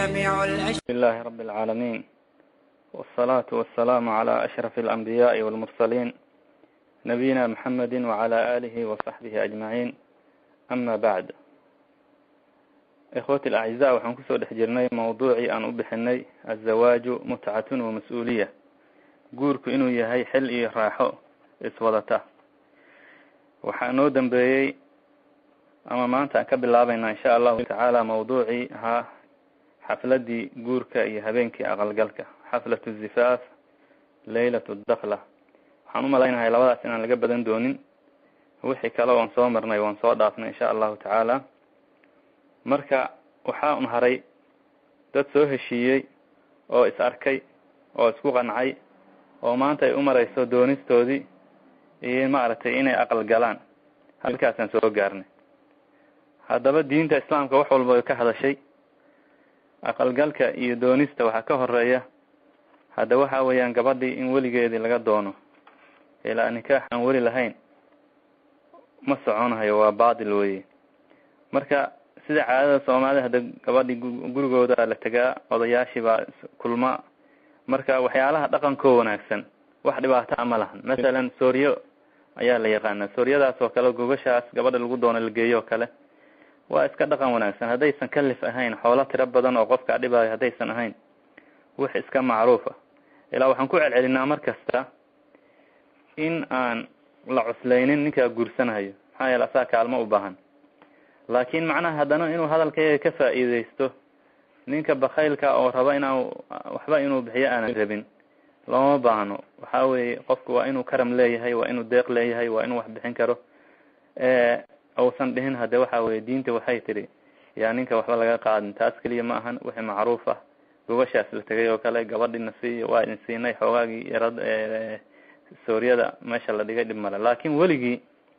جامع الأشياء بسم الله رب العالمين والصلاة والسلام على أشرف الأنبياء والمرسلين نبينا محمد وعلى آله وصحبه أجمعين أما بعد إخوتي الأعزاء waxaan kusoo dhex jirnay mawduucii aan u bixinay aلzawaaju mutcatun wamas-uuliya guurku inuu yahay xil iyo raaxo iswadata waxaa noo dambeeyey ama maanta aan ka bilaabayna insha allahu tacaala mawduucii ahaa xafladii guurka iyo habeenkii aqalgalka xaflatu zifaaf laylatu dakla waxaan umalaynahay labadaas inaan laga badan doonin wixii kale oon soo marnay waan soo dhaafnay insha allahu tacaala marka waxaa un haray dad soo heshiiyey oo is arkay oo isku qancay oo maanta ay u mareyso doonistoodii iyo maaragtay inay aqal galaan halkaasaan soo gaarnay haddaba diinta islaamka wax walba ay ka hadashay aqalgalka iyo doonista waxaa ka horeeya hadda waxa weeyaan gabadhii in weligeedii laga doono ilaa nikaax aan weli lahayn ma soconayo waa baatil weye marka sida caadada soomaalida hadda gabadhii gurigooda la tegaa odayaashii baa kulma marka waxyaalaha dhaqankoo wanaagsan wax dhibaata ma lahan masalan sooryo ayaa la yaqaana sooryadaas oo kale gogashaas gabadha lagu doono la geeyo oo kale waa iska dhaqan wanaagsan haddaysan kalif ahayn xoolo tiro badan oo qofka dhibaayo haddaysan ahayn wax iska macruufa ilaa waxaan ku celcelinaa mar kasta in aan la cusleynin ninkaa guursanayo maxaa yeele asaa kaalmo u baahan laakin macnaha haddana inuu hadalkayga ka faa'iideysto ninka bakaylka oo raba inaan waxba inuu bixiyo aanan rabin looma baahno waxa weye qofku waa inuu karam leeyahay waa inuu deeq leeyahay waa inuu wax bixin karo uusan dhihin hade waxa weye diinta waxay tidhi yaa ninka waxba laga qaadin taas keliya ma ahan wixii macruuf ah gogashaas la tegay oo kale gabadhina siiy waa idin siinay xoogaagii yarad sooryada meesha la dhigay dhib male laakin weligii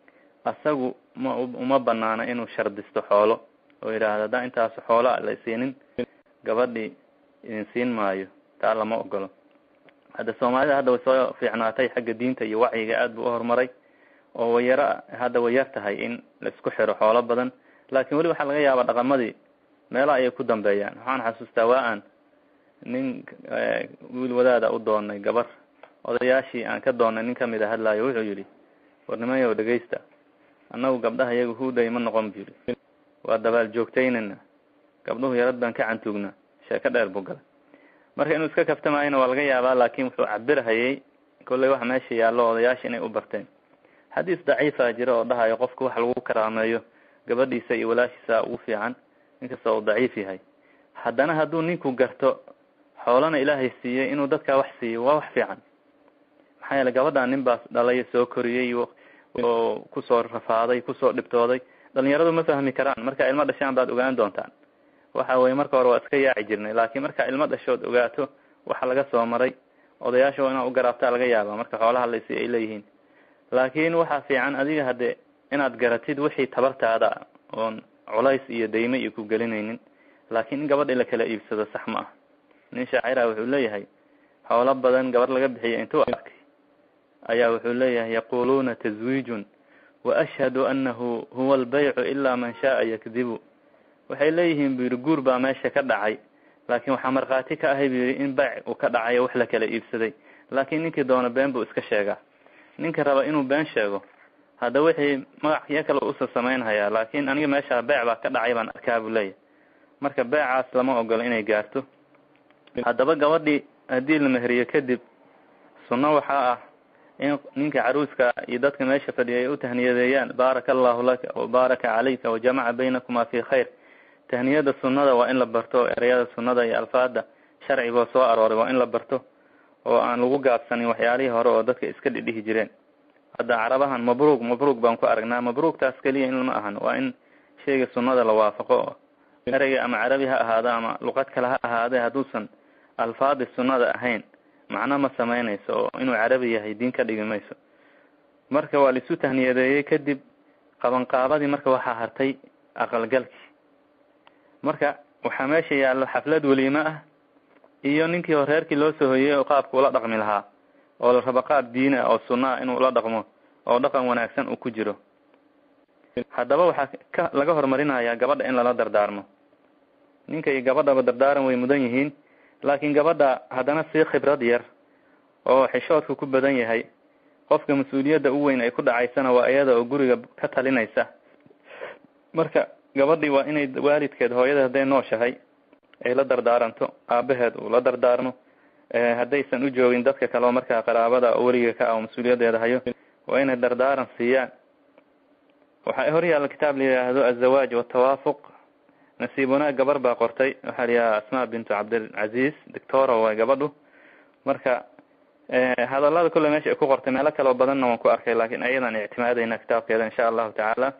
asagu ma uma banaana inuu shardisto xoolo oo yidhaahdo haddaan intaas xoola la siinin gabadhii idin siin maayo taa lama ogolo hadda soomaalida hadda way soo fiicnaatay xagga diinta iyo wacyiga aad buu uhorumaray oo way yaro hadda way yar tahay in la isku xiro xoolo badan laakin weli waxaa laga yaabaa dhaqamadii meela ayay ku dambeeyaan waxaan xasuustaa waa aan nin wiil wadaada u doonay gabar odayaashii aan ka doonay nin kamid a hadlaayo wuxuu yihi war nimanyow dhegeysta annagu gabdhaha iyaga huuday ma noqon bu yihi waa dabaal joogtaynana gabdhuhu yarad baan ka cantuugnaa sheeko dheer buu galay marka inuu iska kaftamaayona waa laga yaabaa laakin wuxuu cabirhayay kolley waxa meesha yaallo odayaasha inay u barteen xadiis daciifa jira oo dhahayo qofka wax lagu karaameeyo gabadhiisa iyo walaashiisa ugu fiican inkasta uu daciif yahay haddana hadduu ninku garto xoolana ilaahay siiyey inuu dadkaa wax siiyo waa wax fiican maxaa yeele gabadhan nin baas dhalay soo koriyey oo kusoo rafaaday kusoo dhibtooday dhalinyaradu ma fahmi karaan markaa ilmo dhashaan baad ogaan doontaan waxa weye marka hore waa iska yaaci jirnay laakin markaa ilmo dhashood ogaato waxa laga soo maray odayaasha inaa u garaabtaa laga yaaba marka xoolaha laysi ay leeyihiin laakin waxaa fiican adiga hadde inaad garatid wixii tabartaada oon culays iyo dayme iyo ku gelinaynin laakin in gabadha la kala iibsado sax ma ah nin shaacira wuxuu leeyahay xoolo badan gabar laga bixiya intuu arkay ayaa wuxuu leeyahay yaquluuna tazwiijun wa ashhadu anahu huwa albaycu ilaa man shaaa yakdibu waxay leeyihiin bu yihi guur baa meesha ka dhacay laakin waxaa markhaati ka ahay bu yihi in bayc uu ka dhacayo wax la kala iibsaday laakin ninkii doona been buu iska sheegaa ninka raba inuu been sheego hadda wixii magacyo kale usa samaynhayaa laakin aniga meesha beyc baa ka dhacay baan arkaa buu leeyahay marka beecaas lama ogolo inay gaarto haddaba gabadhii haddii la meheriyo kadib sunno waxaa ah in ninka caruuska iyo dadka meesha fadhiya ay u tahniyadeeyaan baaraka allahu laka wabaaraka calayka wajamaca baynakuma fi khayr tahniyada sunnada waa in la barto ereyada sunnada iyo alfaada sharcigoo soo arooray waa in la barto oo aan lagu gaabsanin waxyaalihii hore oo dadka iska dhidhihi jireen hadda carabahan mabruug mabruug baan ku aragnaa mabruugtaas keliya in lama ahan waa in sheyga sunnada la waafaqo oo ereyga ama carabi ha ahaado ama luqad kale ha ahaade hadduusan alfaadi sunnada ahayn macno ma samaynayso oo inuu carabi yahay diin ka dhigi mayso marka waa laisu tahniyadeeyey kadib qabanqaabadii marka waxaa hartay aqalgalkii marka waxaa meesha yaallo xaflad weliime ah iyo ninkii horeerkii loo soo hoyey oo qaabka ula dhaqmi lahaa oo la rabo qaab diin ah oo sunna ah inuu ula dhaqmo oo dhaqan wanaagsan uu ku jiro haddaba waxaa ka laga horumarinayaa gabadha in lala dardaarmo ninka iyo gabadhaba dardaaran way mudan yihiin laakiin gabadha haddana sii khibrad yar oo xishoodku ku badan yahay qofka mas-uuliyadda u weyn ay ku dhacaysana waa iyada oo guriga ka talinaysa marka gabadhii waa inay waalidkeed hooyada hadday nooshahay ay la dardaaranto aabaheed uu la dardaarmo haddaysan u joogin dadka kale oo markaa qaraabada oo weliga ka ah oo mas-uuliyaddeeda hayo waa inay dardaaran siiyaan waxaa hor yaalla kitaab la yidhaahdo azawaaj watawaafuq nasiib wanaag gabar baa qortay waxaa la yidhaha asmaa bintu cabdilcaziz doctora waay gabadhu marka hadalada kulle meesha ay ku qortay meelo kaleo badanna waan ku arkay laakiin ayadaan ictimaadayna kitaabkeeda insha allahu tacaala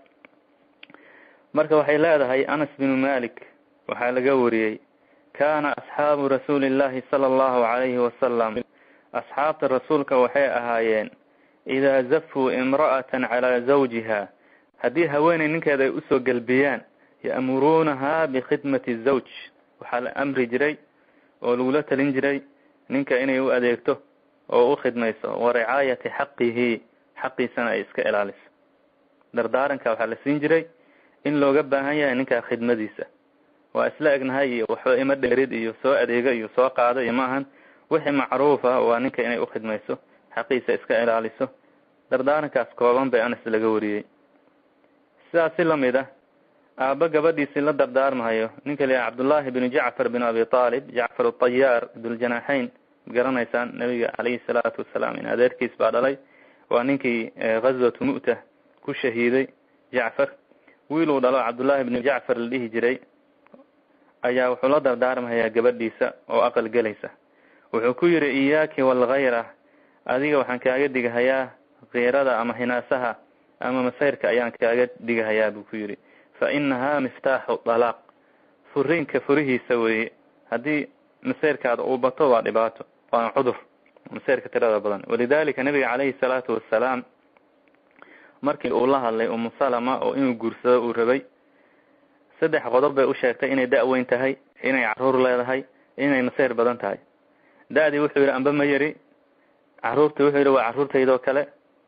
marka waxay leedahay anas binu malik waxaa laga wariyey kana asxaabu rasuuli llahi sala allahu calayhi wasalam asxaabta rasuulka waxay ahaayeen idaa zafuu imra'atan calaa zawjiha haddii haweeney ninkeeda ay usoo gelbiyaan ya'muruunaha bikhidmati zawj waxaa la amri jiray oo lagula talin jiray ninka inay u adeegto oo u khidmayso wa ricaayati xaqihi xaqiisana ay iska ilaaliso dardaaranka waxaa la siin jiray in looga baahan yahay ninkaa khidmadiisa waa isla egnahay iyo waxba ima dheerid iyo soo adeega iyo soo qaado iyo maahan wixii macruufa waa ninka inay ukhidmayso xaqiisa iska ilaaliso dardaarankaas kooban bay anas laga wariyey sidaas si lamid ah aaba gabadhiisii la dardaarmahayo ninka la cabdullaahi binu jacfar binu abi aalib jacfar atayaar duljanaaxeyn garanaysaan nabiga calayhi salaatu wasalaam in adeerkiis baa dhalay waa ninkii ghazwatu mu'ta ku shahiiday jacfar wiiluu dhalo cabdullaahi binu jacfar la dhihi jiray ayaa wuxuu la dardaarmahayaa gabadhiisa oo aqal gelaysa wuxuu ku yidhi iyaaki walkhayra adiga waxaan kaaga digahayaa kiirada ama hinaasaha ama masayrka ayaan kaaga digahayaa buu ku yidhi fa inahaa miftaaxu dalaaq furiinka furihiisa weeye haddii masayrkaada uu bato waa dhibaato waana cudur masayrka tirada badan walidalika nabiga calayhi salaatu wasalaam markii uu la hadlay umu salama oo inuu guursado uu rabay saddex qodob bay u sheegtay inay da-weyn tahay inay caruur leedahay inay masayr badan tahay da-dii wuxuu yidhi amba ma yari caruurtii wuxuu yidhi waa caruurtaydoo kale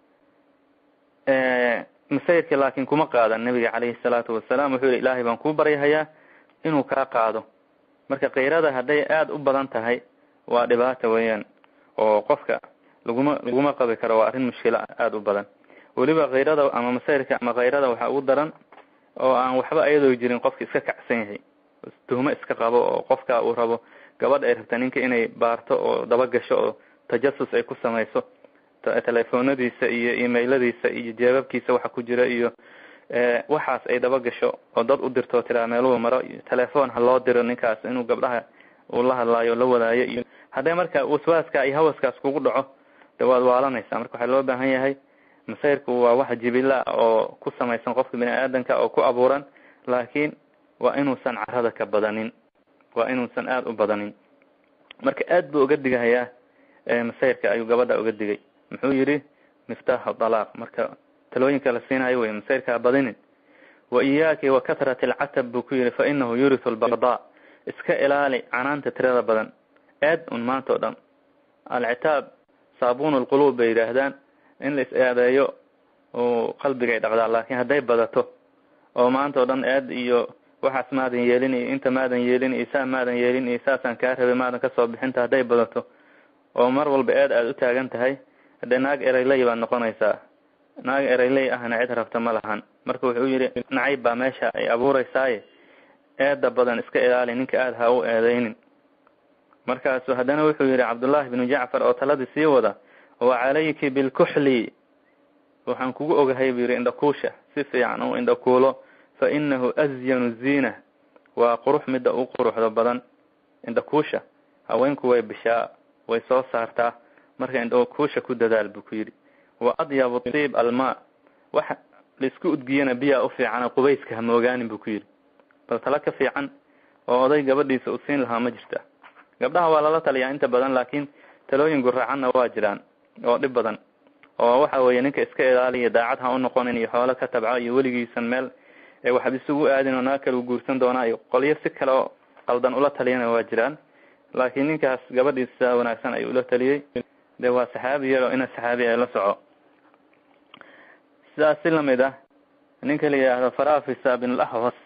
masayrkii laakiin kuma qaadan nabiga calayhi salaatu wasalaam wuxuu yihi ilaahay baan kuu baryahayaa inuu kaa qaado marka kiirada hadday aada u badan tahay waa dhibaata weeyaan oo qofka laguma laguma qabi karo waa arrin mushkilo aada u badan weliba kiirada ama masayrka ama kayrada waxaa ugu daran oo aan waxba iyadoo jirin qofka iska kacsan yahay tuhmo iska qabo oo qofka uu rabo gabadha ay rabta ninka inay baarto oo dabagasho oo tajasus ay ku samayso telefoonadiisa iyo emailadiisa iyo jeebabkiisa waxa ku jira iyo waxaas ay dabagasho oo dad u dirto tiraa meeluhu maro iyo telefoon ha loo diro ninkaas inuu gabdhaha uu la hadlaayo o la wadaayo iyo hadday marka waswaaska iyo hawaskaas kugu dhaco de waad waalanaysaa marka waxaa loo baahan yahay masayrku waa wax jibila oo ku samaysan qofka bini aadanka oo ku abuuran laakiin waa inuusan carada ka badanin waa inuusan aada u badanin marka aad buu uga digahayaa masayrka ayuu gabadha uga digay muxuu yidhi miftaaxu dalaaq marka talooyinka la siinayo wey masayrkaa badinin wa iyaaki wa katrati alcatab buu ku yidhi fa inahu yurisu albaqdaa iska ilaali canaanta tirada badan aad un maanta o dhan alcitaab saabuun lquluub bay yidhaahdaan in la is aadeeyo oo qalbigay dhaqdaa laakiin hadday badato oo maanta o dhan aad iyo waxaas maadan yeelin iyo inta maadan yeelin iyo saa maadan yeelin iyo saasaan kaa rabay maadan kasoo bixinta hadday badato oo mar walba aad aada u taagan tahay haddee naag ereyley baad noqonaysaa naag ereyley ahna cid rabta ma lahan marka wuxuu yidhi nacayb baa meesha ay abuureysaaye eeda badan iska ilaali ninka aada ha u eedeynin markaasu haddana wuxuu yidhi cabdullaahi binu jacfar oo taladii sii wada wa calayki bilkuxli waxaan kugu ogahay buu yidhi indhakuusha si fiican u indhakuulo fa inahu azyanu ziina waa qurux midda u quruxda badan indhakuusha haweenku way bishaa way soo saartaa marka indhakuusha ku dadaal buu ku yidhi wa adyabu tiib almaa waxa laisku udgiyana biyaa u fiicana qubayska hamoogaanin buu ku yidhi bal tala ka fiican oo oday gabadhiisa u siin lahaa ma jirta gabdhaha waa lala taliyaa inta badan laakiin talooyin guraacanna waa jiraan oo dhib badan oo waxa weeye ninka iska ilaaliya daacad ha u noqonin iyo xoolo ka tabco iyo weligiisan meel waxba isugu aadin oo naag kale u guursan doonaa iyo qolyo si kale oo qaldan ula taliyana waa jiraan laakiin ninkaas gabadhiisa wanaagsan ayuu ula taliyey de waa saxaabi yar oo ina saxaabi ay la soco sidaas si lamid ah ninka la yidhaahdo farafisa bin lahwas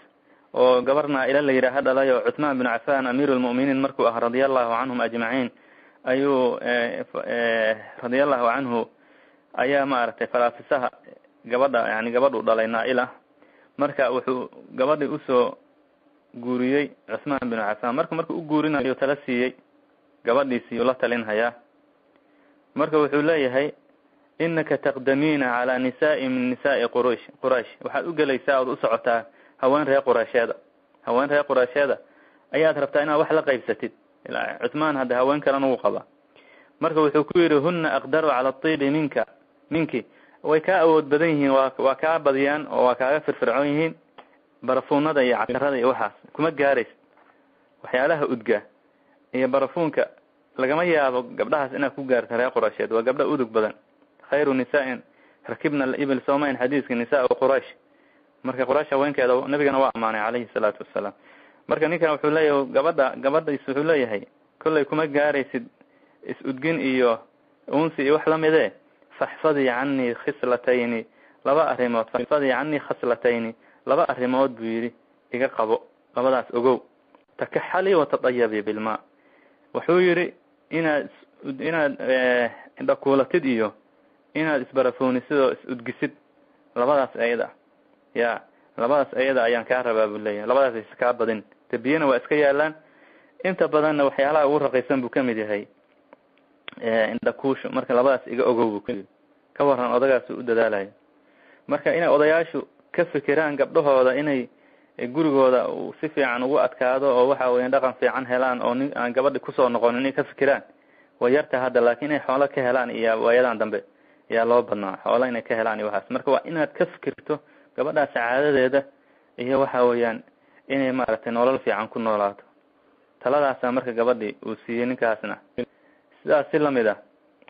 oo gabar naa-ila la yidhaaha dhalay oo cuthmaan binu cafan amiiru lmu'miniin markuu ah radia allahu canhum ajmaciin ayuu radia allahu canhu ayaa maaragtay falaafisaha gabadha yani gabadhu dhalay naa-ila marka wuxuu gabadhii usoo guuriyey cuthmaan binu cafan marka markuu u guurinayo tala siiyey gabadhiisii ula talinhayaa marka wuxuu leeyahay inaka taqdamiina calaa nisaai min nisaai quraysh quraysh waxaad u gelaysaa ood u socotaa haween reer quraysheeda haween reer quraysheeda ayaad rabtaa inaad wax la qaybsatid cuthmaan hadda haween kalena wuu qabaa marka wuxuu ku yidhi huna aqdaru cala tiibi minka minki way kaa awood badan yihiin waa waa kaa badiyaan oo waa kaaga firfircoon yihiin barafuunada iyo casharada iyo waxaas kuma gaaraysa waxyaalaha udga iyo barafuunka lagama yaabo gabdhahaas inaad ku gaarta reer quraysheed waa gabdha udug badan khayru nisaain rakibna ibil somain xadiiska nisaa quraysh marka quraysh haweenkeeda nabigana waa amaanay calayhi salaatu wasalaam marka ninkan wuxuu leeyahay gabadha gabadhais wuxuu leeyahay kollay kuma gaaraysid is-udgin iyo unsi iyo wax lamide faxfadii canii khislatayni laba arrimood faxfadii canii khaslatayni laba arrimood buu yidhi iga qabo labadaas ogow takaxali watadayabi bilmaa wuxuu yidhi inaad inaad indhakuulatid iyo inaad isbarafoonisid oo is-udgisid labadaas ayada ya labadaas ayada ayaan kaa rabaa buu leeyahay labadaas is kaa badin de biyana waa iska yaalaan inta badanna waxyaalaha ugu raqiisan buu kamid yahay indhakuushu marka labadaas iga ogow buu kuyidhi ka waran odagaas u dadaalayo marka inay odayaashu ka fikiraan gabdhahooda inay gurigooda uu si fiican ugu adkaado oo waxa weya dhaqan fiican helaan oo nin aan gabadhi kusoo noqon inay ka fikiraan way yarta hadda laakin inay xoolo ka helaan iyo waayadan dambe ayaa loo badnaa xoolo inay ka helaan iyo waxaas marka waa inaad ka fikirto gabadhaa sacaadadeeda iyo waxa weeyaan inay maaragtay nolol fiican ku noolaato taladaasa marka gabadhi uu siiyey ninkaasna sidaas si lamid ah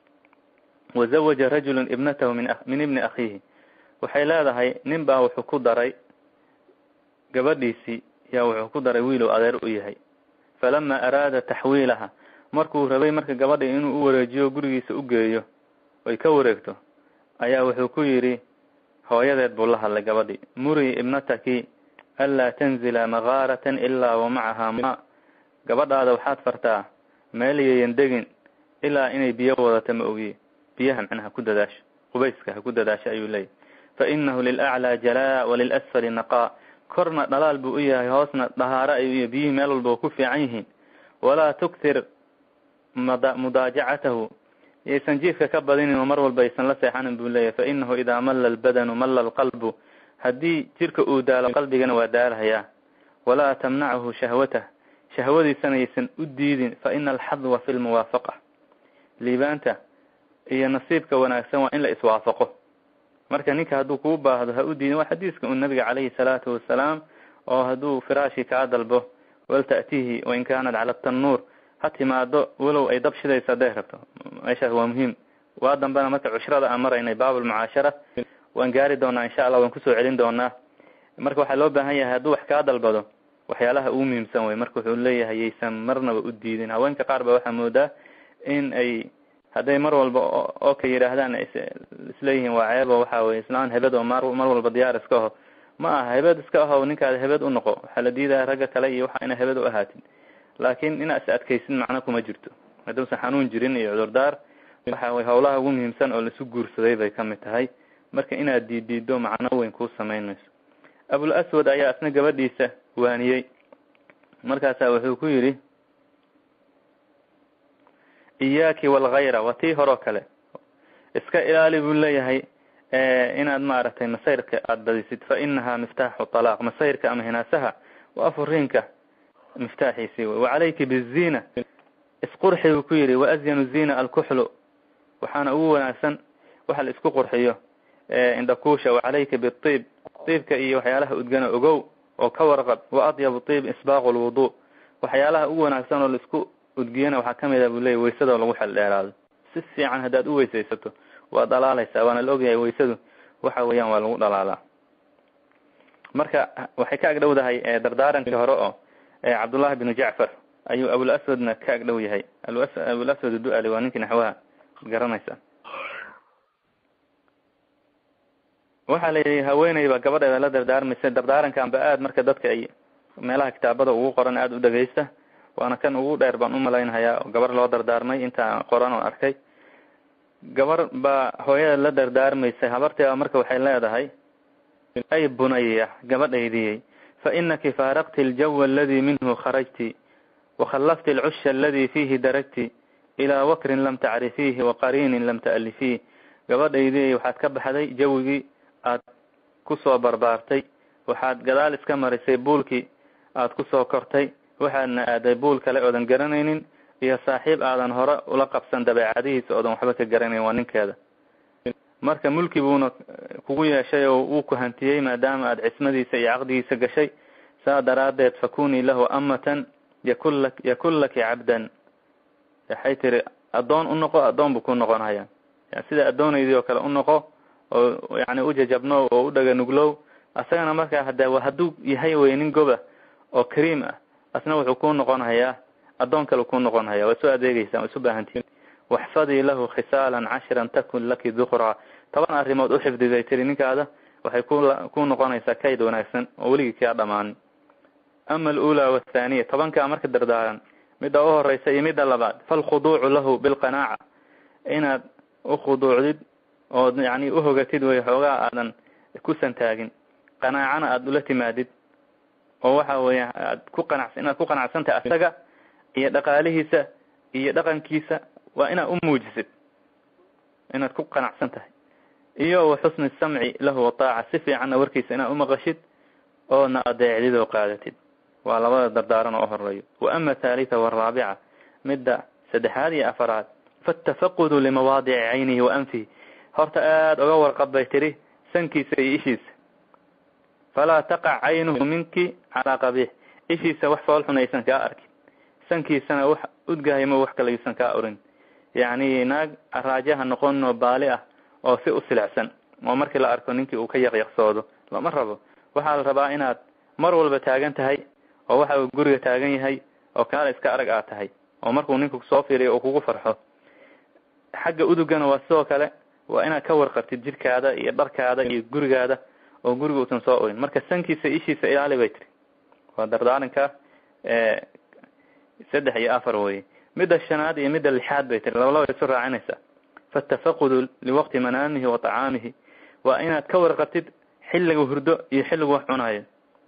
wazawaja rajulun ibnatahu min min ibni akhiihi waxay leedahay nin baa wuxuu ku daray gabadhiisii yaa wuxuu ku daray wiilow adeer u yahay falama araada taxwiilaha markuu rabay marka gabadhi inuu u wareejiyo gurigiisa u geeyo ay ka wareegto ayaa wuxuu ku yidhi hooyadeed buu la hadlay gabadhi muri ibnataki anlaa tanzila makaaratan ilaa wa macahaa ma gabadhaada waxaad fartaa meel yayan degin ilaa inay biyo wadato ma ogiye biyaha macnaha ku dadaasho qubayska ha ku dadaasho ayuu leeyahy fa inahu lilaclaa jalaa walilasfali naqaa korna dhalaal buu u yahay hoosna dhahaaro ayuu yahay biyihii meel walba ku fiican yihiin walaa tuktir md mudaajacatahu yaysan jiifka ka badinin oo mar walba aysan la seexanin buu leeyahy fa inahu idaa malla albadanu malla alqalbu haddii jirka uu daalo qalbigana waa daalahayaa walaa tamnachu shahwatah shahwadiisana yaysan u diidin fa ina alxadwa fi lmuwaafaqa liibaanta iyo nasiibka wanaagsan waa in la iswaafaqo marka ninka hadduu kuu baahdo ha u diidin waa xadiiska un nabiga calayhi salaatu wasalaam oo hadduu firaashii kaa dalbo walta'tihi wain kaanat cala tannuur ha timaado walow ay dab shidayso hadday rabto meeshaas waa muhiim waa dambena marka cushrada aan maraynay baabulmucaashara waan gaari doonaa insha allah waan kusoo celin doonaa marka waxaa loo baahan yahay hadduu wax kaa dalbado waxyaalaha ugu muhiimsan wey marka wuxuu leeyahay yaysan marnaba u diidin haweenka qaar ba waxaa moodaa in ay hadday mar walba oo ka yidhaahdaan isleeyihiin waa ceebo waxa weye islaan hebed oo mar mar walba diyaar iska aho ma aha hebed iska aho ninkaada hebed u noqo waxaa la diidaya ragga kale iyo waxa ina hebed u ahaatin laakin inaa is adkaysin macno kuma jirto hadduusan xanuun jirin iyo cudurdaar waxa weye hawlaha ugu muhiimsan oo laisu guursaday bay kamid tahay marka inaad diiddiido macno weyn kuu samaynayso abul aswad ayaa isna gabadhiisa waaniyey markaasaa wuxuu ku yidhi iyaaki walkhayra waa tii horeo kale iska ilaali buu leeyahay inaad maaragtay masayrka aada badisid fa inahaa miftaaxu talaaq masayrka ama hinaasaha waa furiinka miftaaxiisii wey wacalayki biziina isqurxi buu ku yidhi waazyanu ziina alkuxlu waxaana ugu wanaagsan waxa la isku qurxiyo indhakuusha wacalayka biiib iibka iyo waxyaalaha udgana ogow oo ka warqab wa adyabu iib isbaaqu lwudu waxyaalaha ugu wanaagsan oo laisku udgiyana waxaa kamid a buu leeyay waysadoo lagu xel dheeraado si fiican haddaad u weysaysato waa dhalaalaysaa waana la ogyahay waysadu waxa weeyaan waa lagu dhalaalaa marka waxay ka agdhowdahay dardaarankii hore oo cabdullahi binu jacfar ayuu abul aswadna ka agdhow yahay abul aswad uduali waa ninkii naxwaha garanaysa waxaa la yidhi haweeneyba gabadheeda la dardaarmaysa dardaarankan ba aad marka dadka ay meelaha kitaabada ugu qoran aada u dhegeysta waana kan ugu dheer baan u malaynhayaa gabar loo dardaarmay intaa qoran oo arkay gabar baa hooyada la dardaarmaysay habarteeda marka waxay leedahay ay bunaya gabadhaydiyey fa inaki faaraqti aljawa aladii minhu kharajti wakhallafti alcusha aladii fiihi daragti ilaa wakrin lam tacrifiihi waqariinin lam ta'lifiih gabadhaydiyey waxaad ka baxday jawigii aad kusoo barbaartay waxaad gadaal iska marisay buulkii aad kusoo kortay waxaadna aaday buul kale oodan garanaynin iyo saaxiib aadan hore ula qabsan dabeecadihiisa oodan waxba ka garanayn waa ninkeeda marka mulki buuna kugu yeeshay oo uu ku hantiyey maadaama aad cismadiisa iyo caqdigiisa gashay saa daraaddeed fakunii lahu amatan yakun lak yakun laki cabdan waxay tiri addoon u noqo addoon buu ku noqonhaya sida addoonaydii oo kale u noqo oo yani ujajabno oo u dhaga nuglow asagana markaa hada hadduu yahay wey nin goba oo kariim ah asna wuxuu ku noqon hayaa addoon kale ku noqon haya waa isu adeegeysaa waa isu baahantiin waxfadii lahu khisaalan cashiran takun laki dukraa toban arrimood u xifdi bay tiri ninkaada waxay ku ku noqonaysaa kayd wanaagsan oo weligii kaa dhamaanin ama alula wathaniya tobankaa marka dardaaran midda u horeysa iyo midda labaad falkhuduucu lahu bilqanaaca inaad ukhuduucdid ood yani uhogatid way xoogaa aadan ku santaagin qanaacana aada ula timaadid oo waxa weya aad ku qanac inaad ku qanacsantahay asaga iyo dhaqaalihiisa iyo dhaqankiisa waa inaad u muujisid inaad ku qanacsan tahay iyo wa xusni samci lahu wataaca si fiicanna warkiisa inaad umaqashid oodna adeecdid oo qaadatid waa labada dardaaran oo horeeyo wa ama thalitha waraabica midda saddexaad iyo afaraad faatafaqudu limawaadici caynihi wa anfihi horta aada oga warqab bay tiri sankiisa iyo ishiisa falaa taqac caynuhu minki calaa qabiix ishiisa wax fool xun aysan kaa arkin sankiisana wax udgahaymo wax kale aysan kaa orin yacni naag araajaha noqon oo baali ah oo si u silicsan oo markii la arko ninkii uu ka yaqyaqsoodo lama rabo waxaa la rabaa inaad mar walba taagan tahay oo waxa uu guriga taagan yahay oo kaala iska arag aad tahay oo markuu ninku soo fiiriyo uu kugu farxo xagga udugana waa sidoo kale waa inaad ka warqabtid jidhkaada iyo dharkaada iyo gurigaada oo guriga uusan soo orin marka sankiisa ishiisa ilaali bay tiri waa dardaaranka saddex iyo afar weye midda shanaad iyo midda lixaad bay tiri laba laba isu raacinaysaa faatafaqudu liwaqti manaamihi wa tacaamihi waa inaad ka warqabtid xilliga hurdo iyo xilligu wax cunayo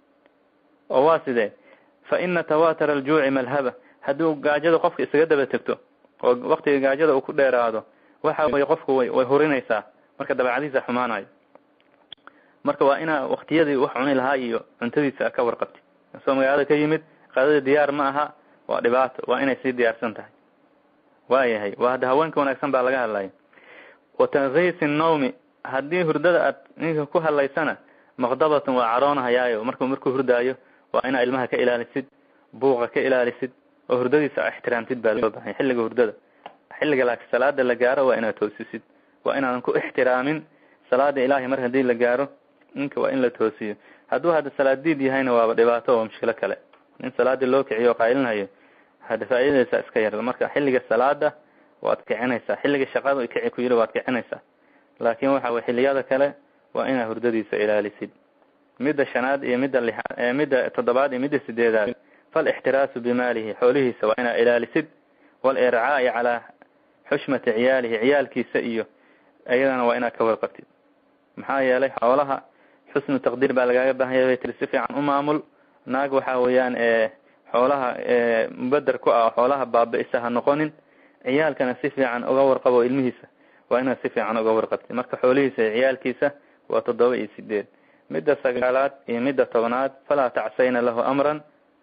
oo waa sidee fa ina tawatara aljuuci malhaba hadduu gaajada qofka isaga daba tegto oo waktiga gaajada uu ku dheeraado waxa weye qofku way way hurinaysaa marka dabeecadiisa xumaanayo marka waa inaa waktiyadii wax cuni lahaa iyo cuntadiisa ka warqabti soo magaalada ka yimid qadada diyaar ma aha waa dhibaato waa inay sii diyaarsan tahay waayahay waa hadda haweenka wanaagsan baa laga hadlaya wa tankiisi nawmi haddii hurdada aad ninka ku hadlaysana maqdabatun waa caroonahayaayo marku markuu hurdaayo waa inaa ilmaha ka ilaalisid buuqa ka ilaalisid oo hurdadiisa ixtiraamtid baa loo bahanya xilliga hurdada xilliga laakiin salaada la gaaro waa inaad toosisid waa inaadan ku ixtiraamin salaada ilaahay mar haddii la gaaro ninka waa in la toosiyo hadduu hadda salaadiid yahayna waaba dhibaato oo mushkilo kale in salaadii loo kiciyo o qaylinayo hada faa'iidaysaa iska yar marka xilliga salaada waad kicinaysaa xilliga shaqada kici ku yiri waad kicinaysaa laakin waxa way xiliyada kale waa inaad hurdadiisa ilaalisid midda shanaad iyo midda lixaad midda toddobaad iyo midda sideedaad falixtiraasu bimaalihi xoolihiisa waa inaad ilaalisid walircaa'i calaa xushmati ciyaalihi ciyaalkiisa iyo iyadana waa inaad ka warqabtid maxaa yeelay xoolaha xusnu taqdiir baa lagaaga baahanya bay tiri si fiican u maamul naag waxa weeyaan xoolaha mubeder ku ah xoolaha baaba-isa ha noqonin ciyaalkana si fiican uga warqabo ilmihiisa waa inaad si fiican uga warqabtid marka xoolihiisa iyo ciyaalkiisa waa toddoba iyo sideed midda sagaalaad iyo midda tobnaad falaa tacsayna lahu amran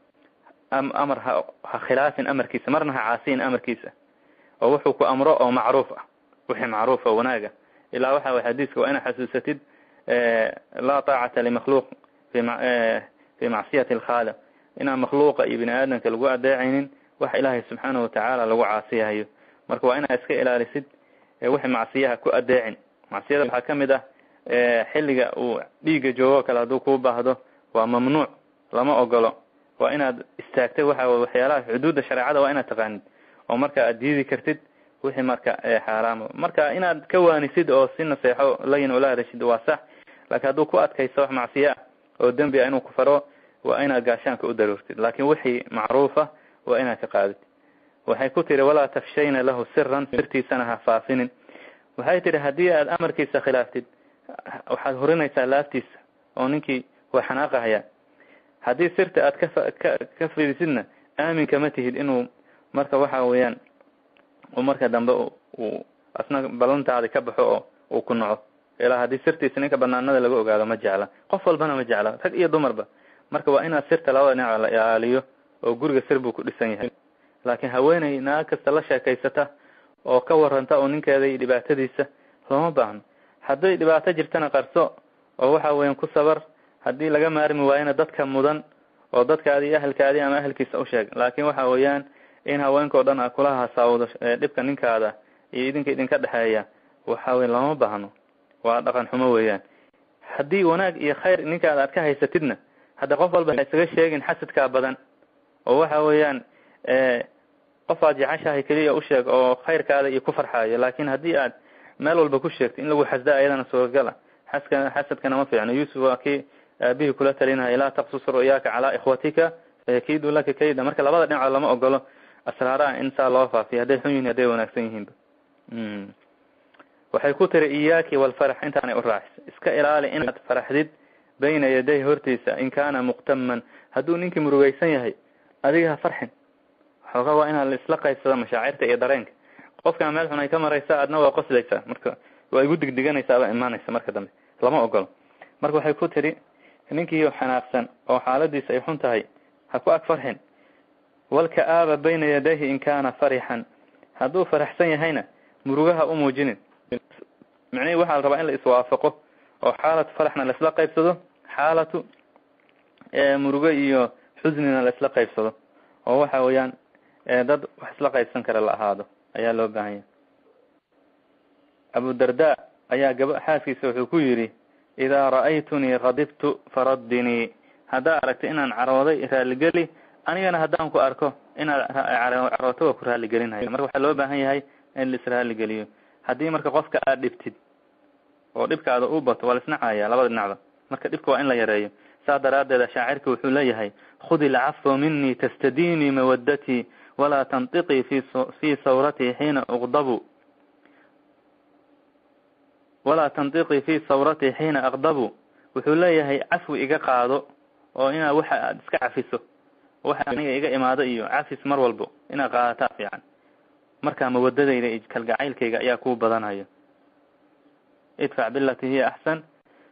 amar ha ha khilaafin amarkiisa marna ha caasiyin amarkiisa oo wuxuu ku amro oo macruuf ah wixii macruuf oo wanaaga ilaa waxa way xadiiska waa inaad xasuusatid laa taacata limakhluuq fi macsiyati alkhaaliq inaan makhluuqa iyo bini aadamka lagu adeecaynin wax ilaahay subxaanahu watacaala lagu caasiyahayo marka waa inaad iska ilaalisid wixii macsiyaha ku adeecin macsiyada waxaa kamid ah xilliga uu dhiigga joogo kale hadduu kuu baahdo waa mamnuuc lama ogolo waa inaad istaagtay waxa waxyaalaha xuduudda shareecada waa inaad taqaanid oo marka aad diidi kartid wixii marka xaaraama marka inaad ka waanisid oo si naseexo layin ula hadashid waa sax laakiin hadduu ku adkaysto wax macsiyo ah oo dembi ah inuu ku faro waa inaad gaashaanka u daruurtid laakiin wixii macruufa waa inaad ka qaadid waxay ku tihi walaa tafshayna lahu siran sirtiisana ha faafinin waxay tihi haddii aad amarkiisa khilaaftid waxaad hurinaysaa laabtiisa oo ninkii waa xanaaqahaya haddii sirta aad ka ka ka fidisidna aaminka ma tihid inuu marka waxa weeyaan uu marka dambe uu asna ballantaadi ka baxo oo uu ku naco ilaa haddii sirtiisa ninka banaanada laga ogaado ma jecla qof walbana ma jecla rag iyo dumarba marka waa inaad sirta labada dhinac la ilaaliyo oo guriga sir buu ku dhisan yahay laakiin haweeney naag kasta la sheekaysata oo ka waranta oo ninkeeda iyo dhibaatadiisa looma baahno hadday dhibaato jirtana qarso oo waxa weyan ku sabar haddii laga maarmi waayana dadka mudan oo dadkaadi iyo ahalkaadi ama ahalkiisa usheeg laakiin waxa weeyaan in haweenka o dhan a kula hasaawdo dhibka ninkaada iyo idinka idinka dhexeeya waxa weya looma baahno waa dhaqan xumo weeyaan haddii wanaag iyo khayr ninkaada aad ka haysatidna hadda qof walba ha isaga sheegin xasadkaa badan oo waxa weeyaan qof aad jeceshahay keliya usheeg oo khayrkaada iyo ku farxaayo laakin haddii aad meel walba ku sheegto in lagu xasda ayadana suuragala xaska xasadkana ma fiicno yuusuf waa kii aabihii kula talinaya laa taqsus ru'yaaka calaa ikhwatika fayakiidu laka kayda marka labada dhinacood lama ogolo asraaraha in saa loo faafiyo hadday xun yihin hadday wanaagsan yihiinba waxay ku tiri iyaaki walfarax intaanay u raacis iska ilaali inaad faraxdid bayna yaday hortiisa in kaana muqtaman hadduu ninkii murugaysan yahay adiga ha farxin xoogaa waa inaad isla qaybsado mashaacirta iyo dareenka qofkaa meel xun ay ka maraysa adna waa qoslaysaa marka waa igu digdiganaysaaba imaanaysa marka dambe lama ogolo marka waxay ku tiri ninkii xanaaqsan oo xaaladiisa ay xun tahay ha ku ag farxin walka-aaba bayna yadayhi in kaana farixan hadduu faraxsan yahayna murugaha u muujinin micnihii waxaa la rabaa in la iswaafaqo oo xaalatu faraxna laisla qaybsado xaalatu murugo iyo xusnina laisla qaybsado oo waxa weeyaan dad wax isla qaybsan kara la ahaado ayaa loo baahan yahay abu darda ayaa gaba xaaskiisa wuxuu ku yidhi idaa ra'aytunii kadibtu faraddinii haddaa aragta inaan carooday raaligeli anigana haddaan ku arko inaad carooto waa ku raaligelinaya marka waxaa loo baahan yahay in laisraaligeliyo haddii marka qofka aad dhibtid oo dhibkaada u bato waa laisnacaya labada dhinacba marka dhibka waa in la yareeyo saa daraaddeed shaacirka wuxuu leeyahay khudi ilcafwa minii tastadiinii mawadatii walaa tantiqii fi fii sawratii xiina uqdabu walaa tantiqii fii sawratii xiina aqdabu wuxuu leeyahay cafwi iga qaado oo inaad waxa aad iska cafiso waxa aniga iga imaado iyo cafis mar walbo inaad qaadataa fiican markaa mawadadayda iyo kalgacaylkayga ayaa kuu badanayo idfac bilati hiya axsan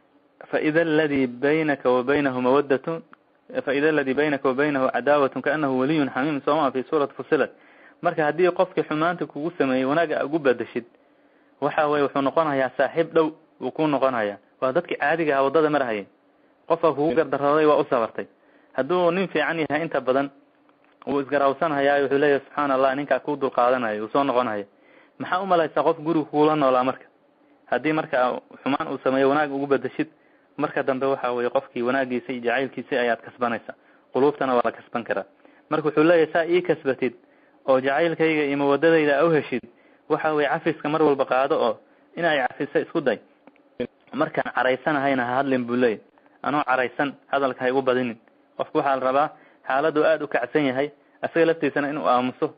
faida aladi baynaka wa baynahu mawadatun faida aladi baynaka wa baynahu cadaawatun kaanahu waliyun xamiim sooma fi suurati fusilat marka haddii qofkii xumaanta kugu sameeyey wanaaga ugu badashid waxa weye wuxuu noqonayaa saaxiib dhow wuu ku noqonaya waa dadki caadiga aha waddada marahayay qofka kugu gardarooday waa u sabartay hadduu nin fiican yahay inta badan wuu isgarawsanhayaa wuxuu leeyahy subxaana allah ninkaa kuu dulqaadanayo uu soo noqonaya maxaa umalaysaa qof guriga kugula noolaa marka haddii marka xumaan uu sameeyo wanaag ugu badashid marka dambe waxa weye qofkii wanaagiisa iyo jacaylkiisi ayaad kasbanaysa quluubtana waa la kasban karaa marka wuxuu leeyahay saa ii kasbatid oo jacaylkayga iyo mawadadayda a uheshid waxa weye cafiska mar walba qaado oo in ay cafisa isku day markaan caraysanahayna ha hadlin buu leeyahy anoo caraysan hadalka ha igu badinin qofku waxaa la rabaa xaaladu aada u kacsan yahay isaga laftiisana inuu aamuso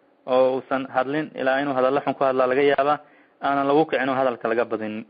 oo uusan hadlin ilaa inuu hadallo xun ku hadlaa laga yaabaa aanan lagu kicin oo hadalka laga badinin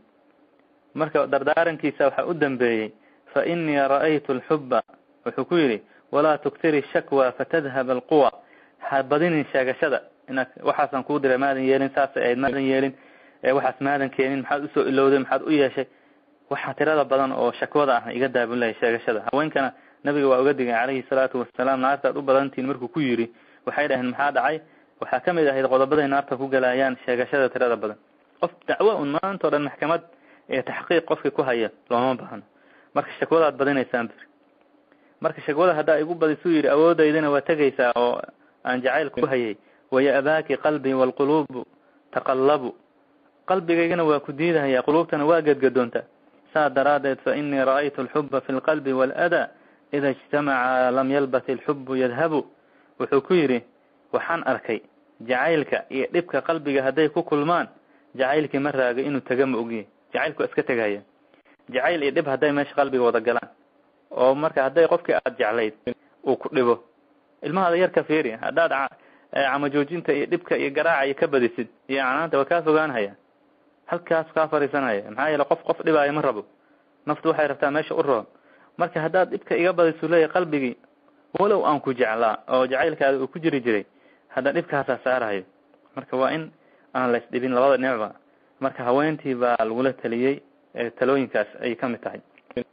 marka dardaarankiisa waxaa u dambeeyey fa inii ra'aytu alxubba wuxuu ku yidhi walaa tuktiri shakwa fatadhab alquwa ha badinin sheegashada inaad waxaasaan kuu diray maadan yeelin saasay ahayd maadan yeelin waxaas maadan keenin maxaad usoo ilowday maxaad u yeeshay waxaa tirada badan oo shakwada ah iga daabin lahay sheegashada haweenkana nabiga waa uga digay calayhi salaatu wasalaam naartaad u badantihin markuu ku yidhi waxay dhaheen maxaa dhacay waxaa kamid ahayd qodobaday naarta ku galayaan sheegashada tirada badan qof dacwo un maanta o dhan maxkamad ee taxqiiq qofkii ku haya looma baahno marka shakwadaad badinaysaan bir marka shakwada haddaa igu badisuu yidhi awoodaydana waa tegaysaa oo aan jacayl ku hayay waya abaaki qalbii waalquluubu taqallabu qalbigaygana waa ku diidahaya quluubtana waa gedgadoonta saa daraaddeed fa inii ra'aytu alxuba fi lqalbi waaladaa ida ijtamaca lam yalbat ilxubu yadhabu wuxuu ku yidhi waxaan arkay jacaylka iyo dhibka qalbiga hadday ku kulmaan jacaylkii ma raaga inuu tega ma ogiye jacaylku waa iska tegaya jacayl iyo dhib hadday meesha qalbiga wada galaan oo marka hadday qofkii aada jeclayd uu ku dhibo ilmahaada yarka fiiri haddaad cama joojinta iyo dhibka iyo garaaca iyo ka badisid iyo canaanta waa kaa fogaanhaya halkaas kaa fariisanaya maxaa yeele qof qof dhibaayo ma rabo naftu waxay rabtaa meesha u roon marka haddaad dhibka iga badisu leeyahy qalbigii walow aan ku jeclaa oo jacaylkaada uu ku jiri jiray hadda dhibkaasaa saarahayo marka waa in aan la isdhibin labada dhinacba marka haweentii baa lagula taliyey talooyinkaas ayay ka mid tahay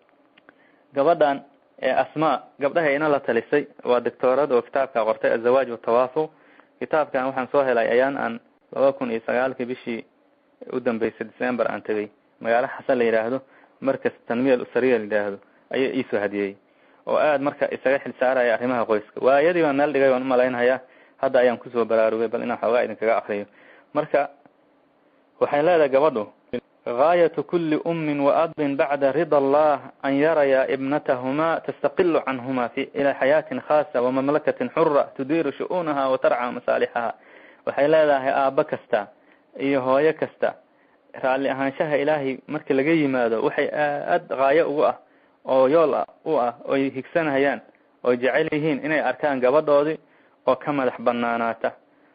gabadhan asmaa gabdhaha ina la talisay waa doctoorad oo kitaabka qortay azawaaj watawaafuq kitaabkan waxaan soo helay ayaan aan laba kun iyo sagaalkii bishii u dambeysay december aan tegay magaalo xasan la yidhaahdo markas tanmiya usariya la yidhaahdo ayaa iisoo hadiyey oo aad marka isaga xil saaraya arrimaha qoyska waayadii baan meel dhigay waan umalaynhayaa hadda ayaan kusoo baraarugay bal inaan xoogaa idinkaga akriyo marka waxay leedahay gabadhu gaayatu kuli ummin waabin bacda rida allah an yaraya ibnatahuma tastaqilu canhuma fi ila xayaatin khaasa wamamlakatin xura tudiiru shu-uunaha wa tarca masaalixaha waxay leedahay aabbo kasta iyo hooyo kasta raalli ahaanshaha ilaahay marka laga yimaado waxay aad gaayo ugu ah oo yool ah u ah oy higsanayaan oy jecel yihiin inay arkaan gabadhoodii oo ka madax banaanaata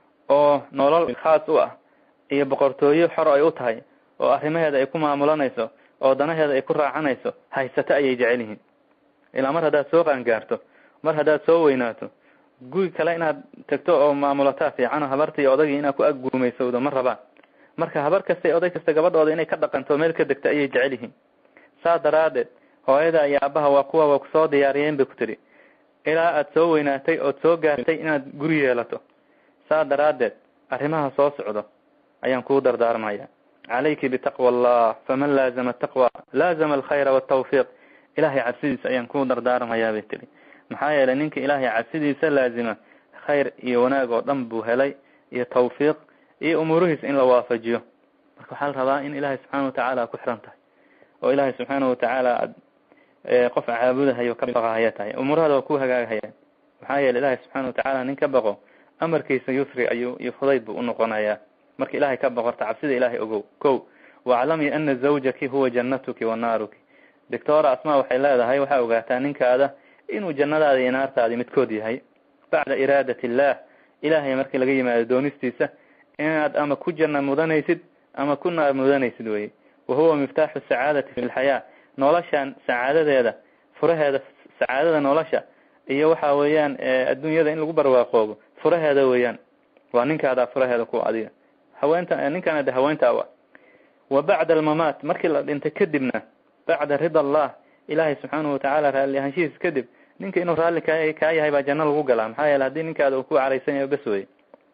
oo nolol khaas u ah iyo boqortooyo xor ay u tahay oo arrimaheeda ay ku maamulanayso oo danaheeda ay ku raacanayso haysato ayay jecel yihiin ilaa mar haddaad soo qaangaarto mar haddaad soo weynaato guri kale inaad tagto oo maamulataa fiican oo habarta iyo odagii inaad ku agguumaysowdo ma rabaan marka habar kasta oday kasta gabadhooda inay ka dhaqanto meel ka degto ayay jecel yihiin saas daraadeed hooyada iyo aabaha waa kuwa waa kusoo diyaariyeen bay ku tidhi ilaa aad soo weynaatay ood soo gaartay inaad guri yeelato saas daraadeed arrimaha soo socdo ayaan kuu dardaarmaya calayki bitaqwa allah faman laazama ataqwa laazama alkhayra waltawfiiq ilahay cabsidiisa ayaan kuu dardaarmayaa bay tihi maxaa yeelay ninka ilaahay cabsidiisa laazima khayr iyo wanaag oo dhan buu helay iyo tawfiiq iyo umuurihiis in la waafajiyo marka waxaa la rabaa in ilaahay subxaana watacaala ku xiran tahay oo ilaahay subxaana watacaala aad qof caabudahayo ka baqahaya tahay umuurahada waa ku hagaagahayaan maxaa yeelay ilaahay subxaana watacaala nin ka baqo amarkiisa yusri ayuu iyo fudayd buu unoqonayaa marka ilahay ka boqorta cabsida ilahay ogow ko waclami ana zawjaki huwa jannatuki wa naaruki doctora asma waxay leedahay waxaa ogaataa ninkaada inuu jannadaada iyo naartaadi midkood yahay bacda iraadat illah ilahay markii laga yimaado doonistiisa inaad ama ku janna mudanaysid ama ku naar mudanaysid weye wa huwa miftaaxu sacaadati fi lxayaa noloshan sacaadadeeda furaheeda sacaadada nolosha iyo waxa weeyaan adduunyada in lagu barwaaqoobo furaheeda weeyaan waa ninkaadaa furaheeda ku adiga haweenta ninkaana de haweenta a wa bacda almamaat markii la dhintay kadibna bacda rida allah ilaahay subxaanahu watacaala raalli ahaanshihiis kadib ninka inuu raalli ka kaa yahay baa janno lagu galaa maxaa yeele haddii ninkaada uu ku caraysan yahay bes wey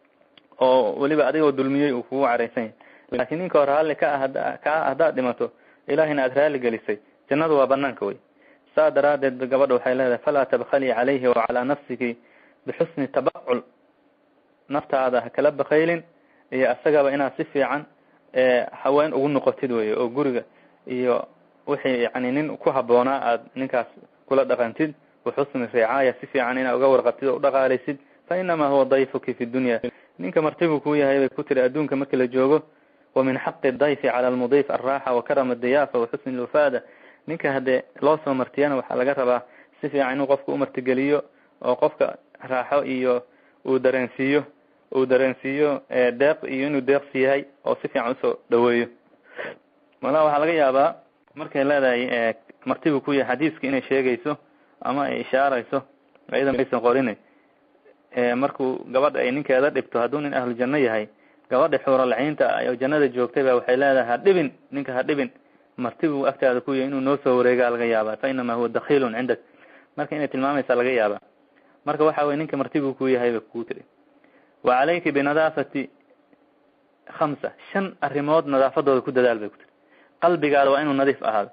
oo weliba adigoo dulmiyey uu kugu caraysan yahay laakiin ninka oo raalli ka ah hada kaa haddaad dhimato ilahayna aada raalli gelisay jannadu waa banaanka wey saa daraadeed gabadha waxay leedahay falaa tabkhalii calayhi wa calaa nafsiki bixusni tabacul naftaada ha kala bakaylin iyo isagaba inaad si fiican haween ugu noqotid wey oo guriga iyo wixii yani nin ku haboonaa aad ninkaas kula dhaqantid waxusni ricaaya si fiican inaad uga warqabtid oo udhaqaalaysid fa inamaa huwa dayfuki fi dunya ninka martibu kuu yahay bay ku tiri adduunka marki la joogo wa min xaqi dayfi cala almudiif alraaxa wa karama adiyaafa wa xusni lwafaada ninka haddee loo soo martiyana waxaa laga rabaa si fiican inuu qofka umartigeliyo oo qofka raaxo iyo uu dareensiiyo uu dareensiiyo deeq iyo inuu deeqsi yahay oo si fiican usoo dhaweeyo malaa waxaa laga yaabaa markay leedahay martibu ku yahay xadiiska inay sheegayso ama ay ishaarayso iyada maysan qorin markuu gabadha ay ninkeeda dhibto hadduu nin ahlujanno yahay gabadha xuuralciinta oo jannada joogtay ba waxay leedahay ha dhibin ninka ha dhibin martibu agtaada ku yahay inuu noo soo wareegaa laga yaabaa fa inamaa huwa dakilun cindak marka inay tilmaamaysaa laga yaabaa marka waxa weye ninka martibu ku yahay ba kuu tiri wa calayki binadaafati khamsa shan arrimood nadaafadooda ku dadaal bay ku tiri qalbigaada waa inuu nadiif ahaado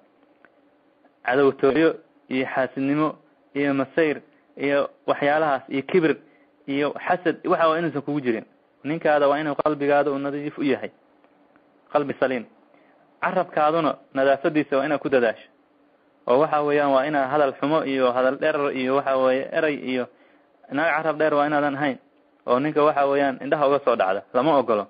cadowtooyo iyo xaasidnimo iyo masayr iyo waxyaalahaas iyo kibir iyo xasad waxa waa inuusan kugu jirin ninkaada waa inuu qalbigaada uu nadiif u yahay qalbi saliim carabkaaduna nadaafadiisa waa inaad ku dadaasho oo waxa weeyaan waa inaa hadal xumo iyo hadal dherer iyo waxa weeye eray iyo naag carab dheer waa inaadan ahayn oo ninka waxa weeyaan indhaha uga soo dhacda lama ogolo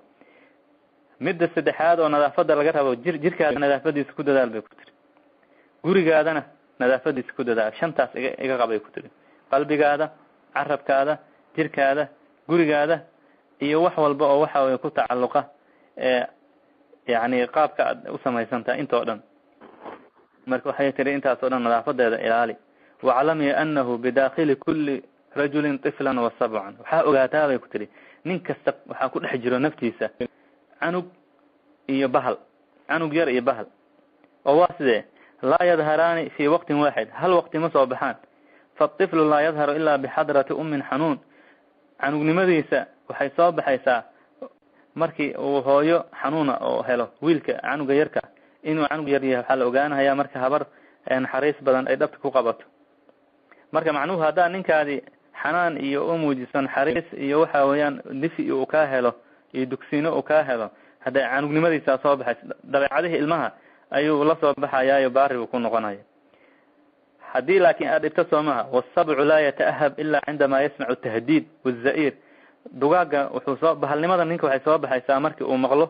midda saddexaad oo nadaafada laga rabo jir jirkaada nadaafadiisa ku dadaal bay ku tiri gurigaadana nadaafadiisa ku dadaal shantaas iga iga qabay ku tiri qalbigaada carabkaada jirkaada gurigaada iyo wax walba oo waxa weye ku tacalluqa ee yani qaabka aad u samaysantaha intoo dhan marka waxay tiri intaas oo dhan nadaafadeeda ilaali waclami anahu bidakili kuli rajulin tiflan wa sabcan waxaa ogaataa bay ku tiri nin kasta waxaa ku dhex jiro naftiisa canug iyo bahal canug yar iyo bahal oo waa sidee laa yadharaani fi waqtin waaxid hal waqti ma soo baxaan faطiflu laa yadharu ilaa bixadrati umin xanuun canugnimadiisa waxay soo baxaysaa markii uu hooyo xanuuna oo helo wiilka canuga yarka inuu canug yar yahay waxaa la ogaanahaya marka habar naxariis badan ay dhabta ku qabato marka macnuhu haddaa ninkaadi xanaan iyo u muujiso naxariis iyo waxa weeyaan difi uu kaa helo iyo dugsiino uu kaa helo hadda canugnimadiisaa soo baxaysa dabeecadihii ilmaha ayuu la soo baxayaayo baari buu ku noqonaya haddii laakin aad dhibto soo maha wasabcu laa yata'ahab ila cindama yasmacu tahdiid waza-ir dugaaga wuxuu soo bahalnimada ninka waxay soo baxaysaa markii uu maqlo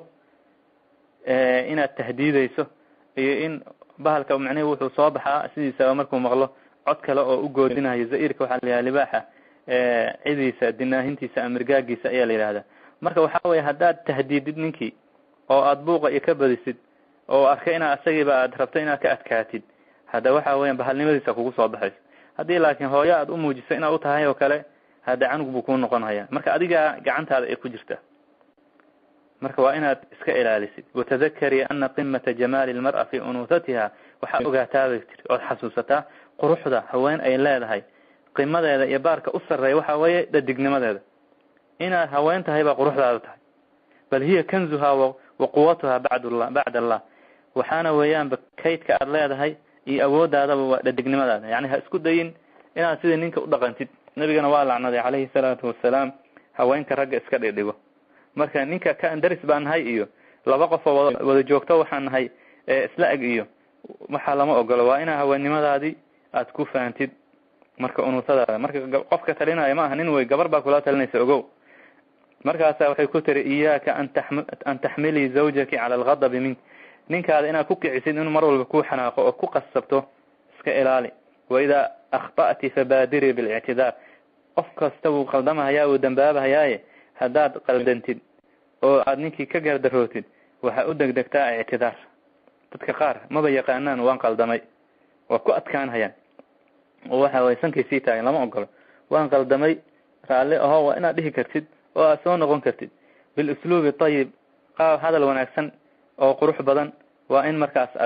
inaad tahdiideyso iyo in bahalka macnihi wuxuu soo baxaa sidiisaba markuu maqlo cod kale oo u goodinayo za-irka waxaa la yidhaha libaaxa cidiisa dinaahintiisa amirgaagiisa ayaa la yidhahdaa marka waxaa weye haddaad tahdiidid ninkii oo aada buuqa iyo ka badisid oo arkay inaa isagiiba aad rabto inaad ka adkaatid hadda waxa weyan bahalnimadiisa kugu soo baxayso haddii laakiin hooyo aad u muujiso inaad u tahay oo kale hadda canug buu kuu noqon haya marka adigaa gacantaada ay ku jirta marka waa inaad iska ilaalisid watadakari ana qimata jamaali lmar'a fi unuhatiha waxaa ogaataabay tiri ood xasuusataa quruxda haween ay leedahay qimadeeda iyo baarka u sarreeya waxa weeye dhadignimadeeda inaad haween tahay baa quruxdaada tahay bal hiya kanzuha wa quwatuha bacdllah bacd allah waxaana weeyaanba kaydka aad leedahay iyo awoodaadaba waa dhadignimadaada yani ha isku dayin inaad sidii ninka u dhaqantid nabigana waa lacnaday calayhi salaatu wasalaam haweenka ragga iska dhigdhigo marka ninka ka daris baan nahay iyo laba qof oo wada wada joogto waxaan nahay isla eg iyo waxaa lama ogolo waa inaa haweennimadaadii aad ku fahantid marka unuusadaada marka qofka talinaya ma aha nin wey gabar baa kula talinaysa ogow markaasa waxay ku tiri iyaaka an taxm an taxmilii zawjaki cala alghadabi mink ninkaada inaad ku kicisid inuu mar walba ku xanaaqo oo ku qasabto iska ilaali waidaa akhta'ti fabaadirii bilictidaar qof kasta wuu qaldamahayaa wuu dambaabahayaaye haddaad qaldantid oo aad ninkii ka gardarootid waxaa u degdegtaa ictidaar dadka qaar maba yaqaanaan waan qaldamay waa ku adkaanhayaan oo waxa way sankay sii taagan lama ogolo waan qaldamay raalli aho waa inaad dhihi kartid oo aad soo noqon kartid bilusluubi tayib qaab hadal wanaagsan oo qurux badan waa in markaas aad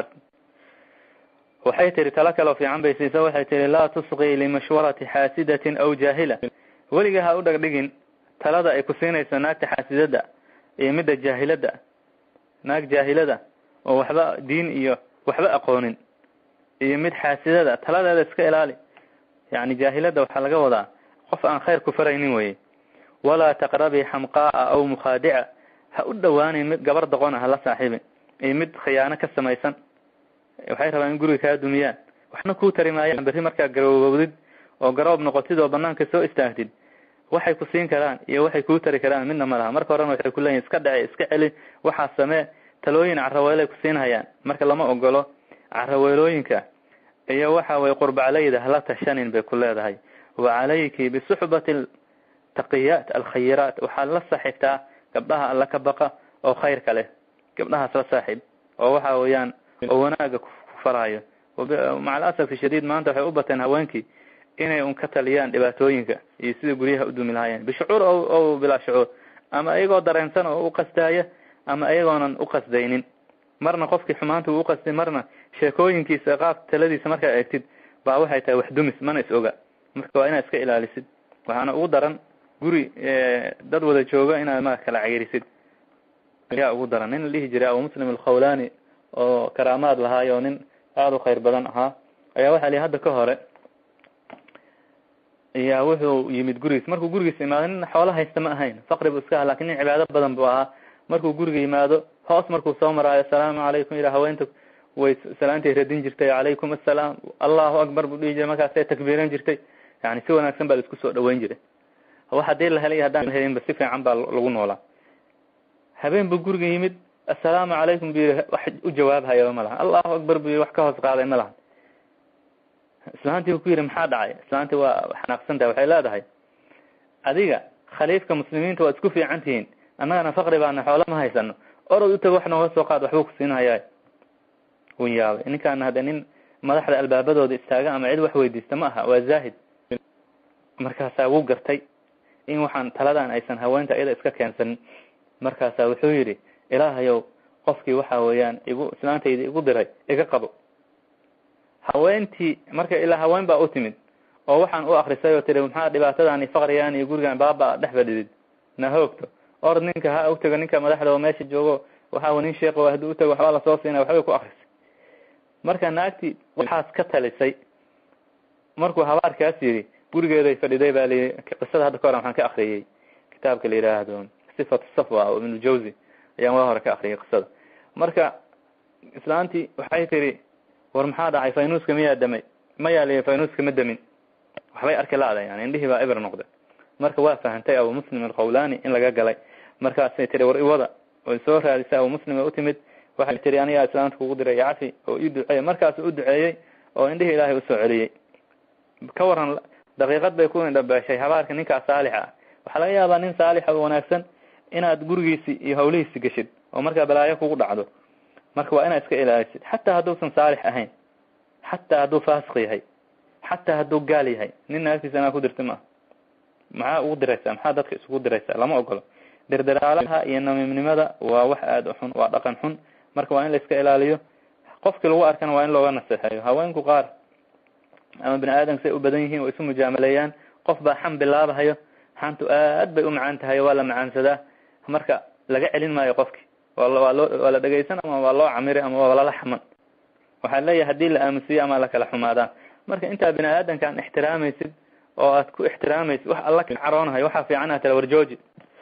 waxay tihi talo kaleo fiican bay siisa waxay tihi laa tusqii limashwarati xaasidatin aw jaahila weliga ha u dhagdhigin talada ay ku siinayso naagta xaasidada iyo midda jaahilada naag jaahilada oo waxba diin iyo waxba aqoonin iyo mid xaasidada taladeeda iska ilaali yani jaahilada waxaa laga wadaa qof aan khayr ku faraynin weye walaa taqrabii xamqaa'a aw mukhaadica ha u dhawaanin mid gabar doqona hala saaxiibin iyo mid khiyaano ka samaysan waxay rabaan in guriga kaa dumiyaan waxna kuu tari maayaan berri markaa garoobowdid oo garoob noqotid oo banaanka soo istaagtid waxay ku siin karaan iyo waxay kuu tari karaan midna ma laha marka horena waxay ku leeyihin iska dhace iska celi waxaa samee talooyin caraweelay ku siinhayaan marka lama ogolo caraweelooyinka iyo waxa weye qurbaclayda hala tashanin bay ku leedahay wa calayki bisuxbati taqiyaat alkhayiraat waxaad la saaxiibtaa gabdhaha alla ka baqa oo khayrka leh gabdhahaas la saaxiib oo waxa weeyaan oo wanaaga ku faraayo maca alasafi shadiid maanta waxay u bateen haweenkii inay un ka taliyaan dhibaatooyinka iyo sida guryaha u dumi lahaayeen bishucuur o bilaa shucuur ama iyagoo dareensan oo u qasdaaya ama iyagoonan u qasdaynin marna qofkii xumaanta uu uqasday marna sheekooyinkiisa qaab taladiisa markaa eegtid baa waxay tahay wax dumis mana is oga marka waa inaad iska ilaalisid waxaana ugu daran guri dad wada jooga inaad ma kala ceyrisid ayaa ugu daran nin la dhihi jiray abu muslim alkhawlani oo karaamaad lahaayo nin aada u khayr badan ahaa ayaa waxaa lihi hadda ka hore ayaa wuxuu yimid gurigiis markuu gurigiis imaado nin xoolo haysta ma ahayn faqri bu iska aha lakin nin cibaado badan buu ahaa markuu guriga yimaado hoos markuu soo maraayo asalaamu calaykum yidha haweenta way salaantay radin jirtay calaykum assalaam allahu akbar buu dhihi jiray markaasay takbiiran jirtay yani si wanaagsan baa la isku soo dhaweyn jiray wax hadii la helay haddaan helinba si fiican baa lagu noolaa habeen buu guriga yimid assalaamu calaykum bu yihi wax u jawaabhayaba ma lahan allahu akbar bu yihi wax ka hoos qaaday ma lahan islaantii u ku yidhi maxaa dhacay islaantii waa xanaaqsan tahay waxay leedahay adiga khaliifka muslimiinta waa isku fiican tihiin annagana faqri baana xoolo ma haysano orod u tago wax nooga soo qaad waxbuu ku siinhayaa wuu yaabay ninkaana hadde nin madaxda albaabadooda istaaga ama cid wax weydiista ma aha waa zaahid markaasaa wuu gartay in waxaan taladan aysan haweenta iyada iska keensanin markaasaa wuxuu yidhi ilaahayow qofkii waxa weeyaan igu islaantayda igu diray iga qabo haweentii marka ilaa haween baa u timid oo waxaan u akrisay oo tiri maxaa dhibaatadan iyo faqrigan iyo gurigan baaba dhex fadhidid na hoogto orod ninka ha utago ninka madaxda oo meesha joogo waxaa nin sheekh haddii utago waxbaa lasoo siinaya waxbay ku akrisay marka naagtii waxaas ka talisay markuu habaarkaas yidhi gurigeeday fadhiday baa layihi qisada hadda ka hore waxaan ka akriyey kitaabka la yidhaahdo sifatu safwa oo ibnujawzi ayaan waa hore ka akriyay qisada marka islaantii waxay tiri war maxaa dhacay faynuuska miyaa damay mayaa liyi faynuuska ma damin waxbay arki la-da yani indhihii baa ibr noqday marka waa fahantay abu muslim alkhawlani in laga galay markaasay tiri war iwada oy soo raadisay abu muslim u timid waxay tiri anigaa islaanta kugu diray cafi oo ii duceeyey markaasu u duceeyey oo indhihii ilaahay usoo celiyey ka waran daqiiqad bay ku indhabeeshay habaarka ninkaas saalixa ah waxaa laga yaabaa nin saalixa oo wanaagsan inaad gurigiisi iyo hawlihiisi geshid oo markaa balaayo kugu dhacdo marka waa inaad iska ilaalisid xataa hadduusan saalix ahayn xataa hadduu faasiq yahay xataa hadduu gaal yahay nin naagtiisa inaa ku dirta maaha maxaa ugu diraysaa maxaa dadka isugu diraysaa lama ogolo dirdiraalaha iyo namiimnimada waa wax aada u xun waa dhaqan xun marka waa in la iska ilaaliyo qofkii lagu arkana waa in looga naseexeeyo haweenku qaar ama bini aadamka say u badan yihiin way isu mujaamaleeyaan qof baa xam bilaabahayo xantu aad bay u macaan tahay waa la macaansadaa marka laga celin maayo qofki waa loo waa la dhegaysan ama waa loo camiri ama waa lala xaman waxaa leeyahay hadii la aamusiyo ama la kala xumaadaa marka intaa bini aadamkaan ixtiraamaysid oo aad ku ixtiraamaysid wax alla caroonahayo waxaa fiican aad tala warjooji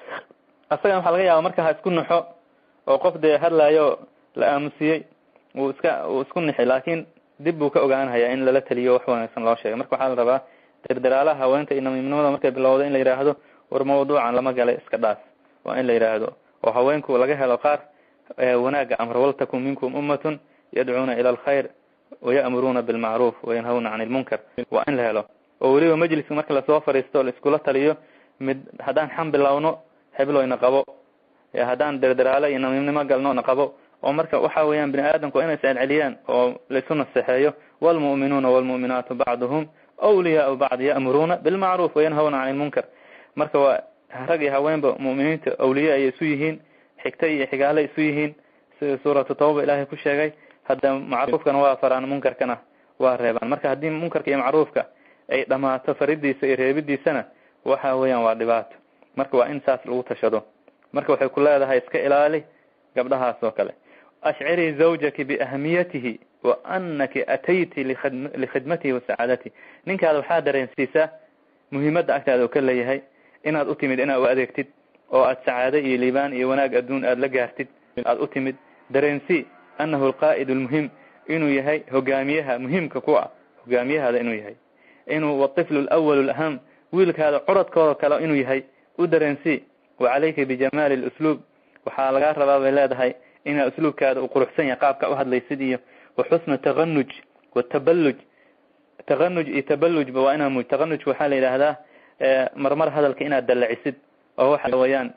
asagan waxaa laga yaaba marka ha isku naxo oo qof dee hadlaayo la aamusiyey uu iska uu isku nixi laakin dib buu ka ogaanhayaa in lala taliyo wax wanaagsan loo sheegay marka waxaa la rabaa dirdiraalaha haweenta iyo namiimnimada markay bilowdo in la yidhaahdo war mawduucan lama galay iska dhaaf waa in la yidhaahdo oo haweenku laga helo qaar wanaaga amr waltakun minkum ummatun yadcuuna ila alkhayr waya'muruuna bilmacruuf wayanhawna can ilmunkar waa in la helo oo weliba majliska marka lasoo fadhiisto laiskula taliyo mid haddaan xam bilowno hebloyna qabo haddaan dirdiraalo iyo namiimnimo galno na qabo oo marka waxa weeyaan bini aadamku waa inay iscelceliyaan oo laisu naseexeeyo wlmu'minuuna wlmu'minaatu bacduhum awliyaau bacd ya'muruuna bilmacruuf wayanhawna can ilmunkar marka waa rag iyo haweenba mu'miniinta awliye ayay isu yihiin xigta iyo xigaale isu yihiin sida suuratu tawba ilaahay ku sheegay hadda macruufkana waa faraan munkarkana waa reebaan marka haddii munkarka iyo macruufka ay dhamaato faridiisa iyo reebidiisana waxa weeyaan waa dhibaato marka waa in saas lagu tashado marka waxay ku leedahay iska ilaali gabdhahaas oo kale ashcirii zawjaki biahmiyatihi wa anaki atayti likhidmatihi wa sacaadatihi ninkaada waxaa dareensiisaa muhiimadda agtaada oo ka leeyahay inaad u timid inaad u adeegtid oo aad sacaado iyo liibaan iyo wanaag adduun aada la gaartid aada u timid dareensii annahu alqaa'id almuhim inuu yahay hogaamiyaha muhiimka ku ah hogaamiyahaada inuu yahay inuu watiflu alawal alaham wiilkaada curadkooda kale inuu yahay u dareensii wa calayka bijamaali lusluub waxaa lagaa rabaa bay leedahay inaa usluubkaada u quruxsan yahay qaabka u hadlaysid iyo wa xusna taqanuj wataballuj taqanuj iyo taballujba waa inaa muj taqanuj waxaa la yidhaahdaa marmar hadalka inaad dallacisid oo waxa weeyaan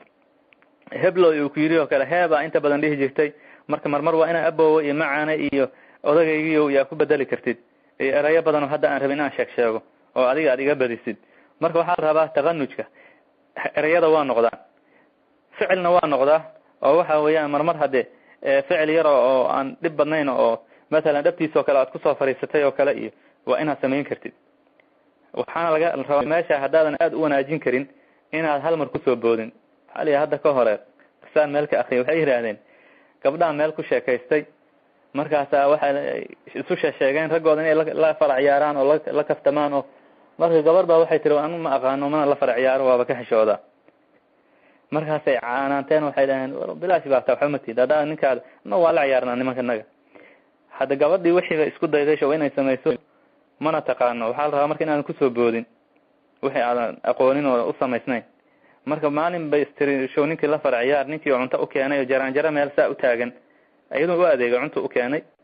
hebloy uu ku yidhi oo kale heebaa inta badan dhihi jirtay marka marmar waa inaa abowa iyo macaane iyo odagaygiyo yaa ku bedeli kartid iyo erayo badan oo hadda aan rabin inaan sheeg sheego oo adiga aad iga badisid marka waxaa la rabaa taqanujka ereyada waa noqdaan ficilna waa noqdaa oo waxa weeyaan marmar hadde ficil yaro oo aan dhib badnayn oo mathalan dhabtiisa oo kale aad kusoo fadhiisatay oo kale iyo waa inaad samayn kartid waxaana laga rabaa meesha haddaadan aada u wanaajin karin inaad hal mar kusoo boodin maxaa la hadda ka hore saan meel ka akriya waxay yidhaahdeen gabdhaha meel ku sheekaystay markaasaa waxay isu sheesheegeen raggooda inay la farac ciyaaraan oo la kaftamaan oo marka gabar baa waxay tiri anu ma aqaano mana la farac ciyaaro waaba ka xishoodaa markaasay caanaanteen waxay dhaheen bilaash baa taa waxba matid haddaa ninkaada na waa la ciyaarnaa nimanka naga hadda gabadhii wixiiba isku dayday show inay samayso mana taqaano waxaa la rabaa marka inaadan kusoo boodin wixii aadan aqoonin oo u samaysnayn marka maalin bay istiri show ninkii la farac ciyaar ninkii cunto u keenay oo jaraan jaro meel saa u taagan iyadoo u adeegay cunta u keenay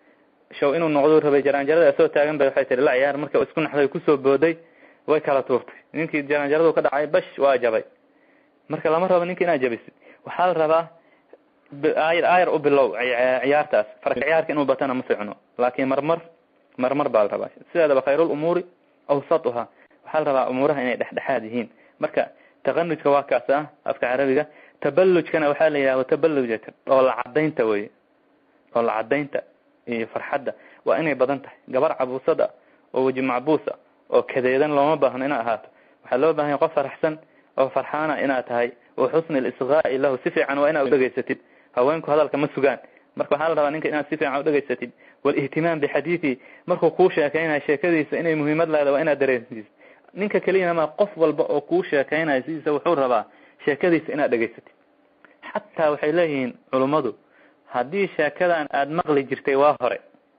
show inuu noqdo rabay jaraanjarada soo taagan bay waxay tihi la ciyaar marka isku naxday kusoo booday way kala tuurtay ninkii jaraanjaradu ka dhacay bash waa jabay marka lama rabo ninka inaad jabisid waxaa la rabaa ayar ayar u bilow ciyaartaas farka ciyaarka inuu batana ma ficno laakin marmar marmar baa la rabaa sideedaba khayrul umuuri awsatuha waxaa la rabaa umuuraha inay dhexdhexaad yihiin marka taqanujka waa kaas ah afka carabiga tabalujkana waxaa la yidhahda tabaluja dhoola cadaynta wey dhoola cadaynta iyo farxadda waa inay badan tahay gabar cabuusada oo weji macbuusa oo kadeedan looma baahno inaad ahaato waxaa loo baahanya qof faraxsan oo farxaana inaad tahay wa xusni lisqaa'i lahu si fiican waa inaad udhegaysatid haweenku hadalka ma sugaan marka waxaa la rabaa ninka inaad si fiican udhegaysatid walihtimaam bixadiithi markuu kuu sheekaynayo sheekadiisa inay muhiimad leeda waa inaad dareensiisid ninka keliyana ma qof walba oo kuu sheekaynayo sidiisa wuxuu rabaa sheekadiisa inaad dhegaysatid xataa waxay leeyihiin culummadu haddii sheekadan aada maqli jirtay waa hore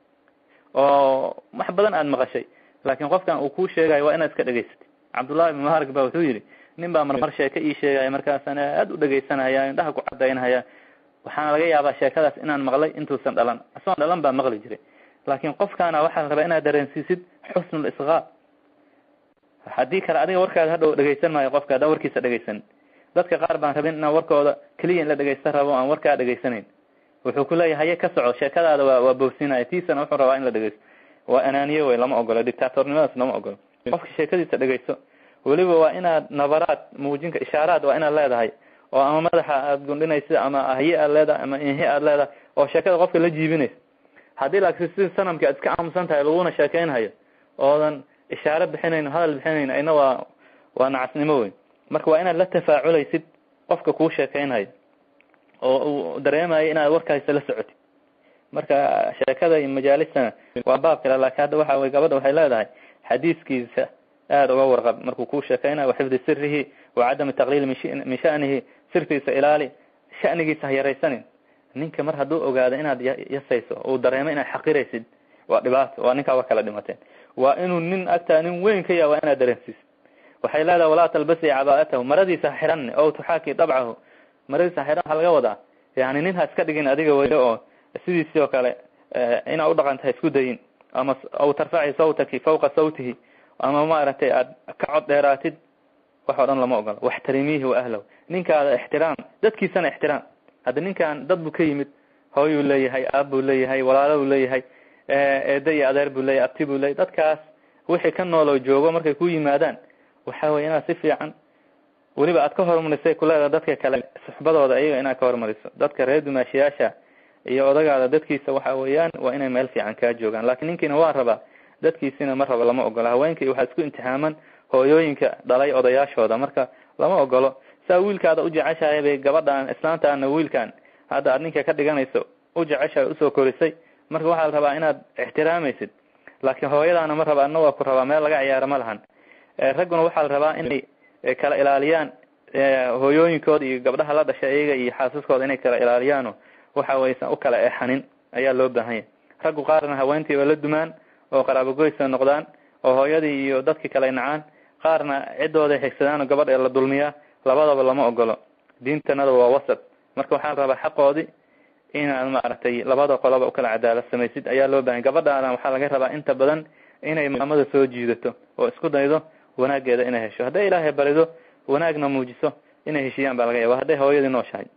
oo wax badan aada maqashay laakiin qofkan uu kuu sheegayo waa inaad iska dhegaysatid cabdullahi ibn mubarak ba wuxuu yidhi nin baa marmar sheeko ii sheegaya markaasaan aada u dhegaysanaya indhaha ku cadaynhaya waxaana laga yaabaa sheekadaas inaan maqlay intuusan dhalan isagoon dhalan baa maqli jiray laakiin qofkaana waxaa la rabaa inaad dareensiisid xusnul isqaa haddii kale adiga warkaada hadhow dhegaysan maayo qofka haddaan warkiisa dhegaysanin dadka qaar baan rabin inaan warkooda keliya in la dhegaysta rabo aan warkaa dhegaysanayn wuxuu ku leeyahay haye ka soco sheekadaada waa waa bowsinaya tiisana wuxuu rabaa in la dhegaysto waa anaaniye wey lama ogolo dictatornimadaas lama ogolo qofka sheekadiisa dhegaysto weliba waa inaad nabaraad muujinka ishaaraad waa inaad leedahay oo ama madaxa aad gundhinaysa ama ahye aad leedahay ama inhe aad leedahay oo sheekada qofka la jiibinaysa haddii laakiin si sanamki aad iska aamusan tahay laguna sheekeynhayo oodan ishaare bixinayn hadal bixinayn ayna waa waa nacasnimo wey marka waa inaad la tafaaculaysid qofka kuu sheekeynhayo oo uu dareemayo inaad warkaasa la socotid marka sheekada iyo majaalistana waa baab kale laakiin hadda waxa wey gabadha waxay leedahay xadiiskiisa aada uga warqab markuu kuu sheekeynayo waxifdi sirihi wa cadami taqliil min shanihi sirtiisa ilaali shanigiisa ha yaraysanin ninka mar hadduu ogaado inaad yasayso uu dareemo inaad xaqiraysid waa dhibaato waa ninkaa wa kala dhimateen waa inuu nin agtaa nin weyn ka yaha waa inaad dareensiisid waxay leedahay walaa talbasi cabaa'atahu maradiisa ha xiran o tuxaaki dabcahu maradiisa ha xiran waxaa laga wadaa yani nin ha iska dhigin adiga weyne oo sidiisii oo kale inaad udhaqanta ha isku dayin ama aw tarfaci sawtaki fawqa sawtihi ama maaragtay aad ka cod dheeraatid wax o dhan lama ogolo waxtarimiihi wa ahlahu ninkaada ixtiraam dadkiisana ixtiraam hadda ninkan dad buu ka yimid hooyuu leeyahay aab buu leeyahay walaalo buu leeyahay eeda iyo adeer buu leeyahay abti buu leeyahy dadkaas wixii ka nooloo joogo markay ku yimaadaan waxa weye inaad si fiican weliba aad ka horumarisay kuleedaha dadka kale suxbadooda iyaga inaad ka horumariso dadka reer dumaashiyaasha iyo odagaada dadkiisa waxa weeyaan waa inay meel fiican kaa joogaan laakiin ninkiina waa rabaa dadkiisina ma rabo lama ogolo haweenkii waxaa isku imtixaaman hooyooyinka dhalay odayaashooda marka lama ogolo saa wiilkaada u jeceshahay bay gabadhaan islaantaana wiilkan hadda aad ninka ka dhiganayso u jeceshahay usoo korisay marka waxaa la rabaa inaad ixtiraamaysid laakiin hooyadaana ma raba adna waa ku rabaa meel laga ciyaaro ma lahan ragguna waxaa la rabaa inay kala ilaaliyaan hooyooyinkooda iyo gabdhaha la dhashay iyaga iyo xaasaskooda inay kala ilaaliyaano waxa waysan u kala exanin ayaa loo baahanya raggu qaarna haweentii waa la dumaan oo qaraabogoysa noqdaan oo hooyadii iyo dadkii kale nacaan qaarna ciddooday xigsadaan oo gabadha la dulmiyaa labadaba lama ogolo diintanada waa wasad marka waxaa la rabaa xaqoodii inaad maaragtay labada qoloba ukala cadaalad samaysid ayaa loo bahanya gabadhaana waxaa laga rabaa inta badan inay maamada soo jiidato oo isku daydo wanaageeda inay hesho hadday ilaahay barido wanaagna muujiso inay heshiyaan baa laga yaaba hadday hooyadii nooshahay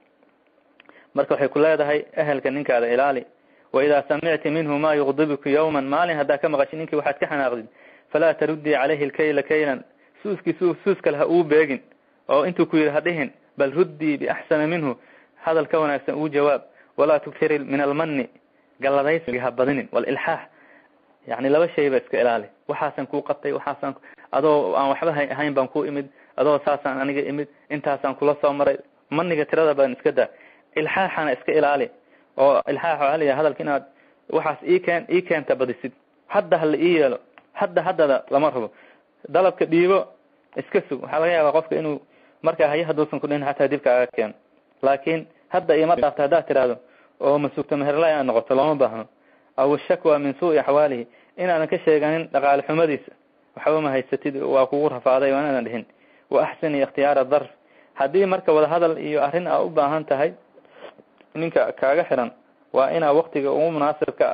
marka waxay ku leedahay ehelka ninkaada ilaali wa idaa samicti minhu ma yuqdibuku yawman maalin haddaa ka maqashi ninkii waxaad ka xanaaqdid falaa taruddii calayhi lkayla kaylan suuskii su suus kale ha uu beegin oo intuu ku yidhi ha dhihin bal ruddii biaxsana minhu hadal ka wanaagsan uu jawaab walaa tukfiri min almani galladaysiga ha badinin walilxaax yani laba shay ba iska ilaali waxaasan kuu qabtay waxaasan adoo aan waxba ha ahayn baan ku imid adoo saasaan aniga imid intaasaan kula soo maray maniga tirada badan iska daa ilxaaxana iska ilaali oo ilxaax waxaa layahay hadalka inaad waxaas ii keen ii keenta badisid hadda hala ii yeelo hadda haddada lama rabo dalabka dhiibo iska sug waxaa laga yaabaa qofka inuu markaa haye haduusan kudhihin xataa dib kaaga keeno laakiin hadda ima dhaafta haddaad tiraahdo oo masugto meherlay aad noqoto looma baahno aw shakwa min suui axwaalihi inaadan ka sheeganin dhaqaale xumadiisa waxba ma haysatid waa kugu rafaaday waa inaadan dhihin wa axsini ikhtiyaara darf haddii marka wadahadal iyo arrin aa u baahan tahay ninka kaaga xiran waa inaa waktiga ugu munaasibka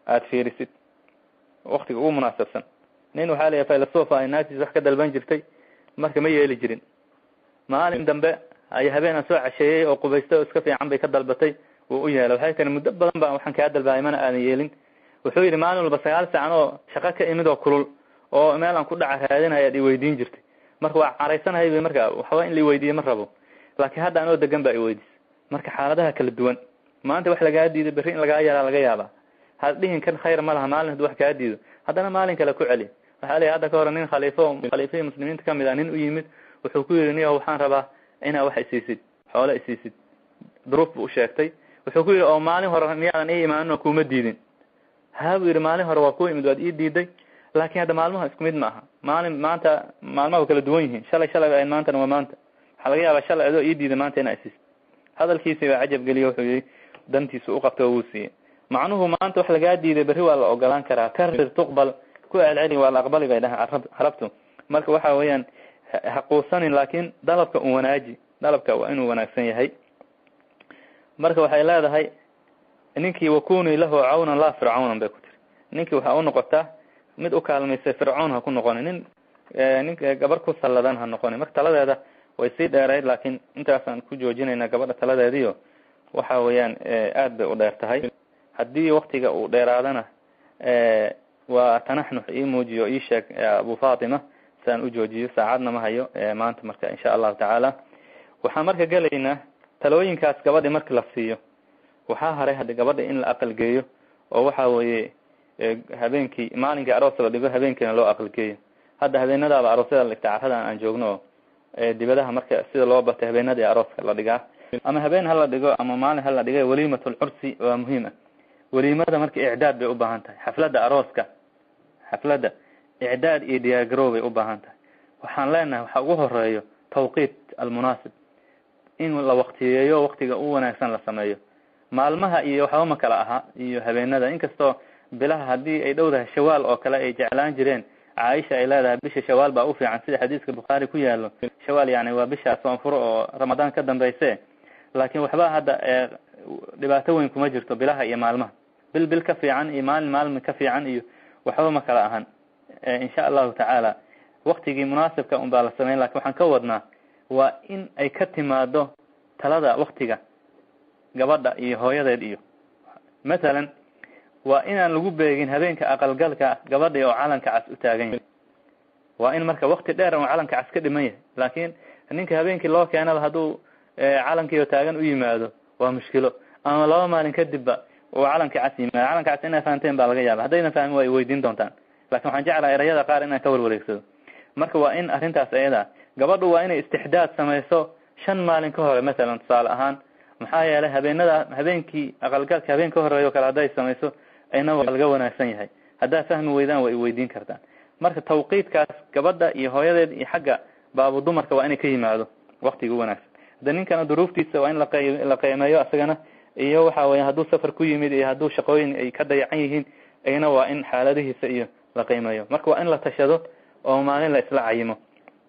aada fiirisid waktiga ugu munaasabsan nin waxaa layahay filosofa ay naagtiis wax ka dalban jirtay marka ma yeeli jirin maalin dambe ay habeen aan soo casheeyey oo qubaystay oo iska fiican bay ka dalbatay wuu u yeelay waxay tiri muddo badan ba waxaan kaa dalbaayay mana aadan yeelin wuxuu yidhi maalin walba sagaal saacan oo shaqo ka imid oo kulul oo meel aan ku dhaca raadinaya ad iweydiin jirtay marka waa caraysanahay bay marka waxba in la iweydiiye ma rabo laakiin hadda anoo degan ba iweydiis marka xaaladaha kala duwan maanta wax lagaa diido berri in lagaa yaraa laga yaabaa had dhihin kan khayr ma laha maalin haduu wax kaa diido haddana maalin kale ku celi waxaa leeyahy hadda ka hore nin khaliifo khaliifihii muslimiinta kamid ah nin u yimid wuxuu ku yidhi niyo waxaan rabaa inaa wax isiisid xoolo isiisid duruuf bu u sheegtay wuxuu ku yidhi oo maalin hore miyaadan ii imaanin oo kuuma diidin ha buu yidhi maalin hore waa ku imid waad ii diiday laakin hadda maalmaha isku mid ma aha maalin maanta maalmaha wa kala duwan yihiin shalay shalay ba maantana waa maanta waxaa laga yaabaa shalay adoo ii diiday maanta inaa isiisid hadalkiisi baa cajab geliyo wuxuu yihi dantiisu uqabta wuu siiyey macnuhu maanta wax lagaa diiday berri waa la ogolaan karaa karir tuqbal ku celceli waa la aqbali bay dhahan carabtu marka waxa weeyaan haquusanin laakin dalabka un wanaaji dalabka waa inuu wanaagsan yahay marka waxay leedahay ninkii wakunii lahu cawnan laa fircawnan bay ku tiri ninkii waxaa unoqotaa mid u kaalmaysay fircoon ha ku noqoni nin ninka gabar ku salladan ha noqoni marka taladeeda way sii dheerayd laakin intaasaan ku joojinayna gabadha taladeediyo waxa weeyaan aad bay u dheer tahay haddii waktiga uu dheeraadana waa tanaxnux ii muujiyo ii sheeg abu fatima siaan u joojiyo saacadna ma hayo maanta marka insha allahu tacaala waxaan marka gelaynaa talooyinkaas gabadhi marki la siiyo waxaa haray haddi gabadha in la aqalgeeyo oo waxa weeye habeenkii maalinkii aroos la dhigo habeenkiina loo aqalgeeyo hadda habeenadaaba aroosyada la dhigta caradan aan joogno oo dibadaha marka sida loo batay habeenadii arooska la dhigaa ama habeen hala dhigo ama maalin hala dhigay waliimat lcursi waa muhiim ah waliimada marka icdaad bay ubaahan tahay xafladda arooska xafladda icdaad iyo diyaargarow bay ubaahan tahay waxaan leenahay waxa ugu horeeyo tawqiit almunaasib in la waktiyeeyo waktiga u wanaagsan la sameeyo maalmaha iyo waxba ma kala aha iyo habeenada inkastoo bilaha haddii ay dhowdahay shawaal oo kale ay jeclaan jireen caaisha ay leedahay bisha shawaal baa ufiican sida xadiiska bukhaari ku yaalo shawaal yani waa bisha soonfuro oo ramadaan ka dambeyse laakin waxba hadda dhibaato weyn kuma jirto bilaha iyo maalmaha bil bil ka fiican iyo maalin maalin ka fiican iyo waxba ma kala ahan insha allahu tacaala waktigii munaasibka un baa la sameyn lakin waxaan ka wadnaa waa in ay ka timaado talada waktiga gabadha iyo hooyadeed iyo mathalan waa inaan lagu beegin habeenka aqalgalka gabadhi oo calanka cas u taagan yahay waa in marka wakti dheer oo calanka cas ka dhiman yahay laakin ninka habeenkii loo keenaba hadduu calankii oo taagan u yimaado waa mushkilo ama laba maalin kadibba uu calankii cas yimaado calanka cas inay fahamteen baa laga yaaba haddayna fahmin waa weydiin doontaan lakin waxaan jeclaha erayada qaar inaan ka warwareegsado marka waa in arrintaas ayada gabadhu waa inay istixdaad samayso shan maalin ka hore mathalan tusaale ahaan maxaa yeelay habeenada habeenkii aqalgalka habeen ka horeeyo kale hadday samayso ayna waa laga wanaagsan yahay haddaad fahmi weydaan waa iweydiin kartaan marka tawqiidkaas gabadha iyo hooyadeed iyo xagga baabu dumarka waa inay ka yimaado waktiga u wanaagsan hadda ninkana duruuftiisa waa in laqey la qiimeeyo asagana iyo waxa weya hadduu safar ku yimid iyo hadduu shaqooyin ay ka dayacan yihiin ayna waa in xaaladihiisa iyo la qiimeeyo marka waa in la tashado oo maalin la isla cayimo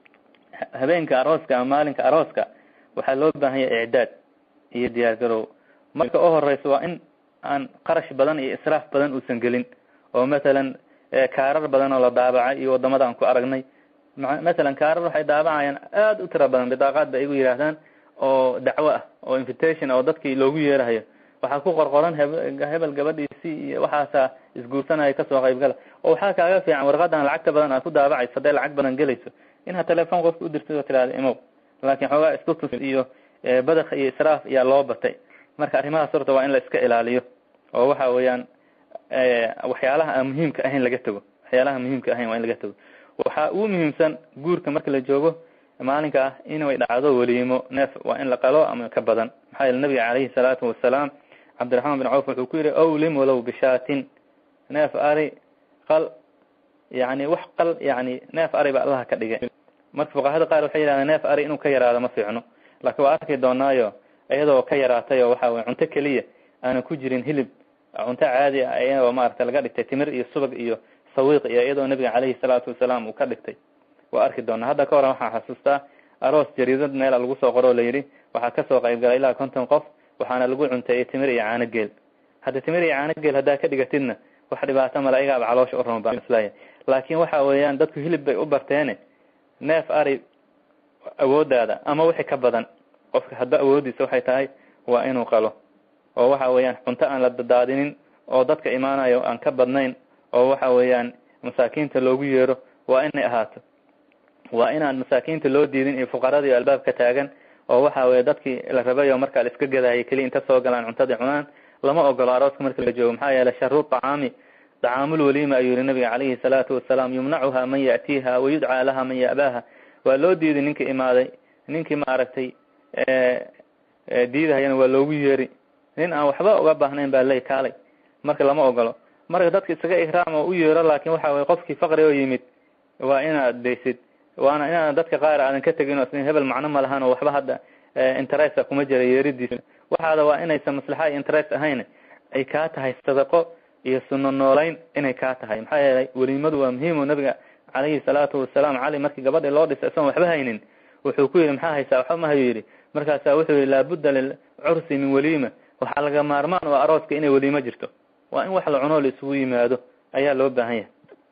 habeenka arooska ama maalinka arooska waxaa loo baahan yahay icdaad iyo diyaar garow marka u horeysa waa in aan qarash badan iyo israaf badan uusan gelin oo mathalan kaarar badan oo la daabacay iyo wadamada aan ku aragnay mathalan kaarar waxay daabacayaan aada u tira badan bidaaqaad ba igu yidhaahdaan oo dacwo ah oo invitation oo dadkii loogu yeerahayo waxaa ku qorqoran hebel gabadhiisii iyo waxaasa isguursanaya kasoo qaybgala oo waxaa kaaga fiican warqadan lacagta badan aad ku daabacayso hadday lacag badan gelayso inaad telefoon qofka udirtid oo tirahda imow laakin xoogaa iskutus iyo badakh iyo israaf ayaa loo batay marka arrimahaas horta waa in la iska ilaaliyo oo waxa weeyaan waxyaalaha aan muhiimka ahayn laga tego waxyaalaha muhiimka ahayn waa in laga tego waxaa ugu muhiimsan guurka marka la joogo maalinka ah inay dhacdo weliimo neef waa in la qalo ama ka badan maxaa yeele nabiga calayhi salaatu wasalaam cabdiraxmaan bin cawf wuxuu ku yihi awlim walow bishaatin neef ari qal yani wax qal yani neef ari ba allaha ka dhigay marka fuqahada qaar waxay yidhahdeen neef ari inuu ka yaraado ma fiicno laakiin waa arki doonaayo iyadoo ka yaraatay oo waxa weye cunto keliya aana ku jirin hilib cunto caadi ah iyadoo maarata laga dhigtay timir iyo subag iyo sawiiq iyo iyadoo nabiga caleyhi salaatu wasalaam uu ka dhigtay waa arki doonaa hadda ka horan waxaan xasuustaa aroos jariidad meela lagu soo qoro oo layidhi waxaa kasoo qayb galay ilaa konton qof waxaana lagu cunteeyey timir iyo caano geel hadda timir iyo caano geel haddaa ka dhigatidna wax dhibaato male ayagaaba caloosha u rama baan isleeyahay laakiin waxa weeyaan dadku hilib bay u barteene neef ari awoodaada ama wixii ka badan qofka hadba awoodiisa waxay tahay waa inuu qalo oo waxa weeyaan cunto aan la dadaadinin oo dadka imaanayo aan ka badnayn oo waxa weeyaan masaakiinta loogu yeero waa inay ahaato waa inaan masaakiinta loo diidin iyo fuqaradii albaabka taagan oo waxa weye dadkii la rabayo markaa la iska gadahayay keliya inta soo galaan cuntadii cunaan lama ogolo arooska marka la joogo maxaa yeelay sharu طacaami طacaamul waliima ayuu yihi nabiga calayhi salaatu wasalaam yumnacuha man ya'tiiha wayudcaa laha man ya'baaha waa loo diiday ninka imaaday ninkii maaragtay diidahayana waa loogu yeeri nin aan waxba uga baahnayn baa ley kaalay marka lama ogolo marka dadka isaga ikraam oo u yeero laakin waxa weye qofkii faqri oo yimid waa inaad daysid waana inaan dadka qaar aadan ka tegin oo hebel macno ma lahan oo waxba hadda interesta kuma jira yeeridiisa waxaada waa inaysan maslaxa iyo interest ahayn ay kaa tahay sadaqo iyo suno noolayn inay kaa tahay maxaa yeelay weliimadu waa muhiim oo nabiga calayhi salaatu wasalaam cali markii gabadhii loo dhisay isagoon waxba haynin wuxuu ku yidhi maxaa haysaa waxba ma hayu yidhi markaasaa wuxuu yihi laabudda lilcursi min waliima waxaa laga maarmaan oo arooska inay weliimo jirto waa in wax la cunoo la isugu yimaado ayaa loo baahan yahay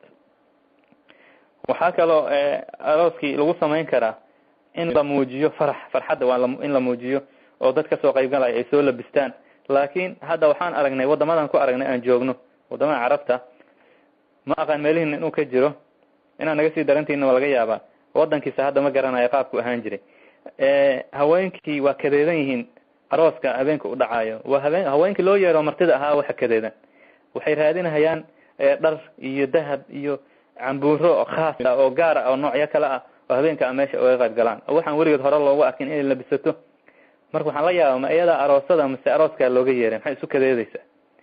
waxaa kaloo arooskii lagu samayn karaa in la muujiyo farax farxadda waa in la muujiyo oo dad kasoo qaybgalaya ay soo labistaan laakin hadda waxaan aragnay waddamadan ku aragnay aan joogno waddamada carabta ma aqaan meelihin inuu ka jiro inaan naga sii darantiina waa laga yaabaa wadankiisa hadda ma garanayo qaabku ahaan jiray haweenkii waa kadeedan yihiin arooska habeenka u dhacayo waa habeen haweenkii loo yeero martida ahaa waxa kadeedan waxay raadinahayaan dhar iyo dahab iyo cambuuro khaas ah oo gaar ah oo noocyo kale ah oo habeenka a meesha uga qayb galaan oo waxaan weligeed hore loogu arkin inay labisato marka waxaan la yaaba ma iyadaa aroosada mase arooskaa looga yeeray maxay isu kadeedaysaa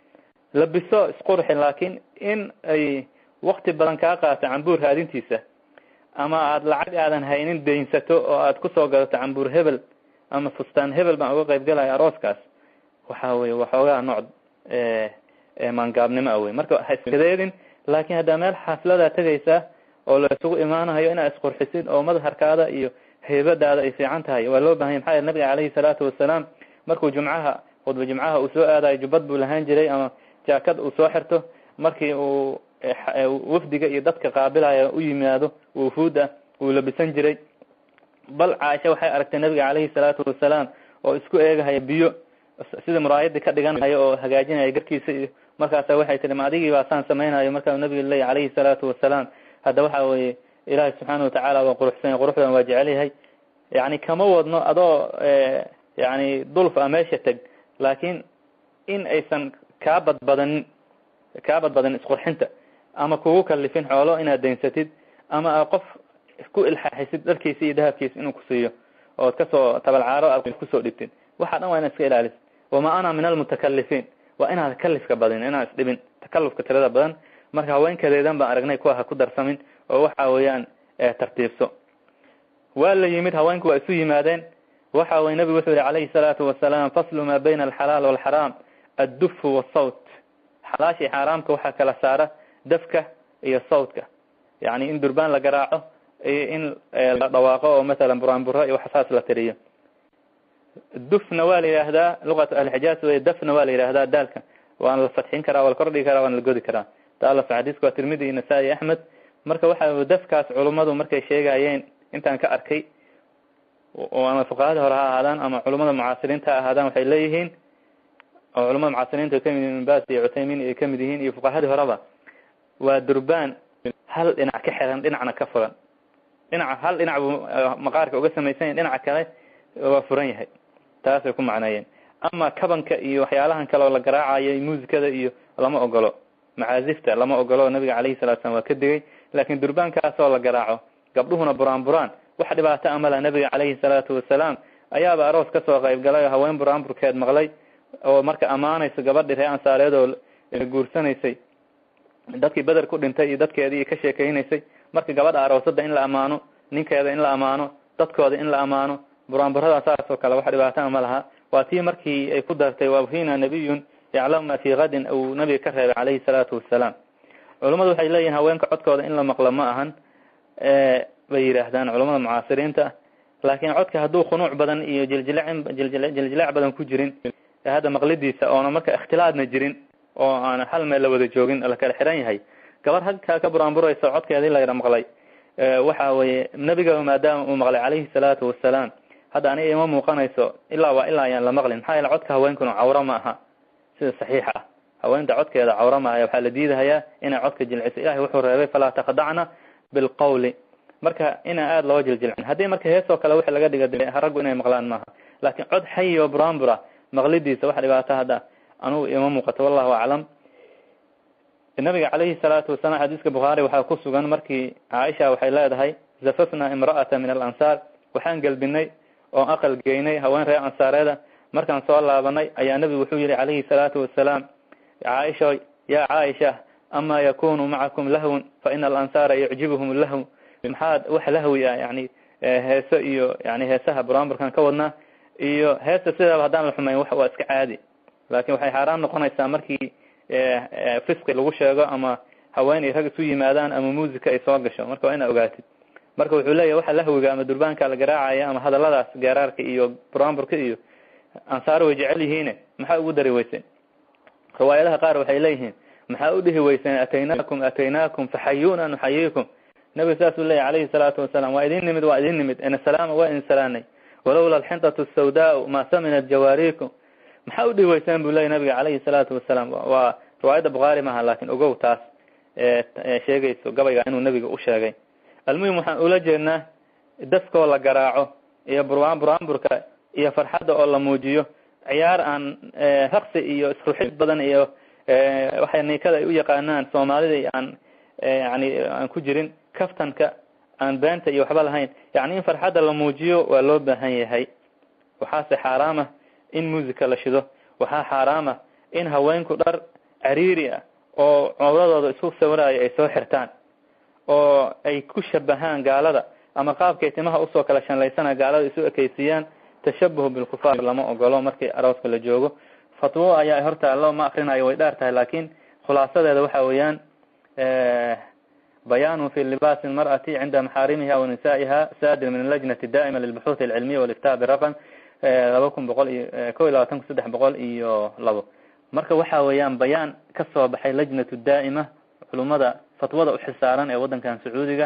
labiso isqurxi laakiin in ay wakti badan kaa qaato cambuur raadintiisa ama aada lacag aadan haynin daynsato oo aad kusoo gadato cambuur hebel ama fustaan hebel baan uga qayb galaya arooskaas waxa weye waxoogaa nooc maangaabnimo a wey marka ha iskadeedin laakin haddaa meel xaafladaa tegaysaa oo la isugu imaanayo inaad isqurxisid oo madharkaada iyo heybadaada ay fiican tahay waa loo bahanya maxaa yele nabiga calayhi salaatu wasalaam markuu jumcaha khudba jumcaha uu soo aadayo jubbad buu lahaan jiray ama jaakad uu soo xirto markii uu wafdiga iyo dadka qaabilaya u yimaado wufuuda wuu labisan jiray bal caaisha waxay aragtay nabiga calayhi salaatu wasalaam oo isku eegahaya biyo sida muraayadii ka dhiganaya oo hagaajinaya garkiisa iyo markaasa waxay tihi ma adigii baa saan samaynayo markaa nabiga leeya calayhi salaatu wasalaam hadda waxa weye ilaahay subxaana watacaala waa quruxsanya quruxdan waa jecel yahay yani kama wadno adoo yani dulf a meesha teg laakin in aysan kaa badbadanin kaa badbadanin isqurxinta ama kugu kalifin xoolo inaad daynsatid ama a qof ku ilxaaxisid dharkiisa iyo dahabkiisa inuu kusiiyo ood kasoo tabalcaaro aad kusoo dhigtid waxa dhan waa inaad iska ilaalisid wama ana min almutakalifiin waa inaad kalifka badin inaad isdhibin takalufka tirada badan marka haweenkadeedan baan aragnay kuwa ha ku darsamin oo waxa weeyaan tartiibso waa la yimid haweenku waa isu yimaadeen waxa weye nabigu wuxuu yihi calayhi salaatu wasalaam faslu maa bayna alxalaal walxaraam addufu wasawt xalaashii xaaraamka waxaa kala saara dafka iyo sawtka yani in durbaan la garaaco iyo in la dhawaaqo oo masalan buraanburo iyo waxsaas la tiriyo dufna waa la yidhaahdaa luqatu ahlixijaaz wey dafna waa la yidhaahdaa daalka waana la fatxin karaa waa la kordhigi karaa waana la godi karaa taala xadiiska waa tirmidi iyo nasaa-i axmed marka waxa dafkaas culummadu markay sheegayeen intaan ka arkay ama fuqahada hore ha ahaadaan ama culamada mucaasiriinta ha ahaadaan waxay leeyihiin oo culamada mucaasiriinta kamid yihin ibn bas iyo cuthaymin ay kamid yihiin iyo fuqahadii horeba waa durbaan hal dhinac ka xiran dhinacna ka furan dhinaca hal dhinac buu maqaarka uga samaysan yahy dhinaca kale waa furan yahay taasay ku macneeyeen ama kabanka iyo waxyaalahan kale oo la garaacayo muusikada iyo lama ogolo macaazifta lama ogolo nabiga calayhi salatu slam waa ka digay laakin durbaankaasoo la garaaco gabdhuhuna buraan buraan wax dhibaato amala nabiga calayhi salaatu wasalaam ayaaba aroos kasoo qayb galay oo haween buraanburkeed maqlay oo marka ammaanayso gabadhii ree ansaareed oo guursanaysay dadkii beder ku dhintay iyo dadkeedii ka sheekeynaysay marka gabadha aroosada in la amaano ninkeeda in la amaano dadkooda in la amaano buraanburada saas oo kale wax dhibaataa ma laha waa tii markii ay ku dartay wafina nabiyun yaclamu ma fi kadin uu nabiga ka reebay calayhi salaatu wasalaam culummadu waxay leeyihin haweenka codkooda in la maqlo ma ahan bay yidhaahdaan culamada mucaasiriinta laakiin codka hadduu khunuuc badan iyo jiljilacin jiljilaac badan ku jirin hadda maqlidiisa oona marka ikhtilaadna jirin oo aan hal meel la wada joogin la kala xiran yahay gabar halkaa ka buraanburaysa codkeedii la yara maqlay waxa weye nebiga maadaama uu maqlay calayhi salaatu wasalaam hadda aniga ima muuqanayso ilaa waa ilaa ayaan la maqlin maxaa yeele codka haweenkuna cawro ma aha sida saxiixa ah haweenta codkeeda cawro ma aha waxaa la diidahayaa inay codka jilciso ilahay wuxuu reebay falaa takhdacna bilqawli marka inaan aada loo jiljilcin haddii marka heesoo kale wixii laga dhiga raggu inay maqlaan maaha laakiin cod xayi oo buraanbura maqlidiisa wax dhibaato hadda anugu ima muuqato wallahu aclam nabiga calayhi salaatu wasalaam xadiiska bukhaari waxaa ku sugan markii caaisha waxay leedahay zafafna imra'ata min alansaar waxaan gelbinay oon aqal geynay haween reer ansaareeda markaan soo laabanay ayaa nebigu wuxuu yihi calayhi salaatu wasalaam caaisha ya caaisha ama yakunu macakum lahwun fa ina alansaara yucjibuhum lahw maxaad wax lahwi ah yani heeso iyo yani heesaha buraanburkan ka wadnaa iyo heesta sidaaba haddaan la xumayn wax waa iska caadi laakin waxay xaaraan noqonaysaa markii fisqi lagu sheego ama haween ay rag isu yimaadaan ama musica ay soo gasho marka waa ina ogaatid marka wuxuu leeyahy waxa lahwiga ama durbaanka la garaacaya ama hadaladaas geeraarka iyo buraanburka iyo ansaar way jecel yihiine maxaa ugu dari weyseen riwaayadaha qaar waxay leeyihiin maxaa u dhihi weyseen ataynaakum ataynaakum faxayuuna nuxayiikum nabiga saasuu leeyahy calayhi salaatu wasalaam waa idin nimid waa idin nimid insalaama waa idin salaanay walowla alxintatu sawdaa ma saminat jawaarikum maxaa u dhihi weyseen buu leeyay nabiga calayhi salaatu wasalaam waa riwaayadda bukhaari maaha laakin ogow taas sheegayso gabayga inuu nabiga u sheegay almuhim waxaan ula jeednaa daskoo la garaaco iyo buraan buraanburka iyo farxadda oo la muujiyo ciyaar aan raqsi iyo isruxid badan iyo waxay niikada ay u yaqaanaan soomaalida aan yani aan ku jirin kaftanka aan beenta iyo waxba lahayn yani in farxadda la muujiyo waa loo baahan yahay waxaase xaaraamah in musica la shido waxaa xaaraamah in haweenku dhar cariiri ah oo cowradooda isku sawiraayo ay soo xirtaan oo ay ku shabahaan gaalada ama qaabkay timaha usoo kala shanlaysana gaalada isu ekeysiiyaan tashabuh bilkufaar lama ogolo markii arooska la joogo fatwo ayaa hortaalo ma akrinayo way dheer tahay laakin khulaasadeeda waxa weeyaan bayaanu fi libaasi lmar'ati cinda maxaarimiha wa nisaiha sadir min lajnati daa'ima lilbuxuuth alcilmiya waliftaa biraqam laba kun boqol iyo ko iyo labaatan kun saddex boqol iyo labo marka waxa weeyaan bayaan kasoo baxay lajnatu daa'ima culumada fatwada uxisaaran ee waddankan sacuudiga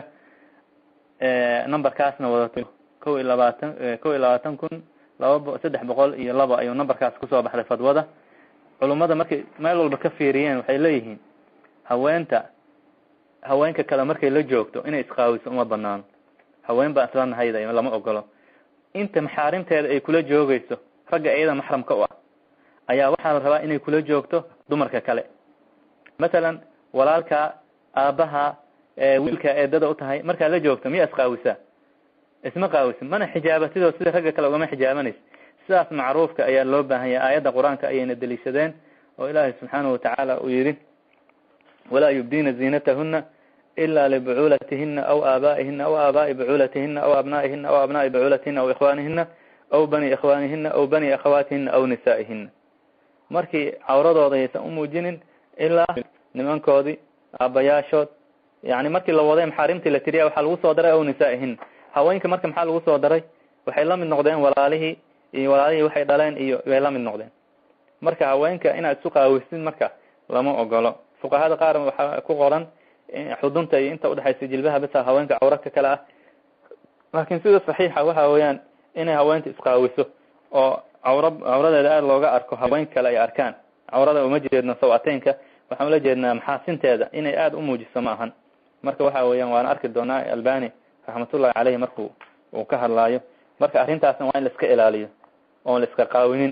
numberkaasna wadato ko iyo labaatan ko iyo labaatan kun laba saddex boqol iyo laba ayuu numberkaas kusoo baxday fatwada culummada markay meel walba ka fiiriyeen waxay leeyihiin haweenta haweenka kale markay la joogto inay isqaawiso uma banaano haween baa isla nahayda lama ogolo inta maxaarimteeda ay kula joogayso ragga iyada maxramka u ah ayaa waxaa la rabaa inay kula joogto dumarka kale mathalan walaalka aabaha wiilka eedada u tahay markaad la joogto miyaa isqaawisaa isma qaawisin mana xijaabatidoo sida ragga kale ugama xijaabanaysa sidaas macruufka ayaa loo baahan yahay aayadda qur-aanka ayayna deliishadeen oo ilaahay subxaanahu watacaala uu yidhi walaa yubdiina ziinatahuna ila libucuulatihina aw aabaihina aw aabaa'i bucuulatihina aw abnaa'ihina aw abnaa'i bucuulatihina aw ikhwaanihina aw bani ikhwaanihina aw bani akhawaatihina aw nisaa'ihina markii cawradooda aysan umuujinin ilaa nimankoodii aabayaashood yani markii la waday maxaarimtii la tiriya waxaa lagu soo daray aw nisaa'ihina haweenka marka maxaa lagu soo daray waxay la mid noqdeen walaalihii iyo walaalihii waxay dhaleen iyo way la mid noqdeen marka haweenka inaad isu qaawisid marka lama ogolo fuqahada qaar waxaa ku qoran xudunta iyo inta udhexaysa jilbaha besa haweenka cawraka kale ah laakin sida saxiixa waxa weeyaan inay haweenta isqaawiso oo cawra cawradeeda aada looga arko haweenka kale ay arkaan cawrada uma jeedno sawateynka waxaan ula jeednaa maxaasinteeda inay aada umuujiso ma ahan marka waxa weeyaan waana arki doonaa albani raxmatullahi caleyhi marku uu ka hadlaayo marka arrintaasna waa in la iska ilaaliyo oon la iska qaawinin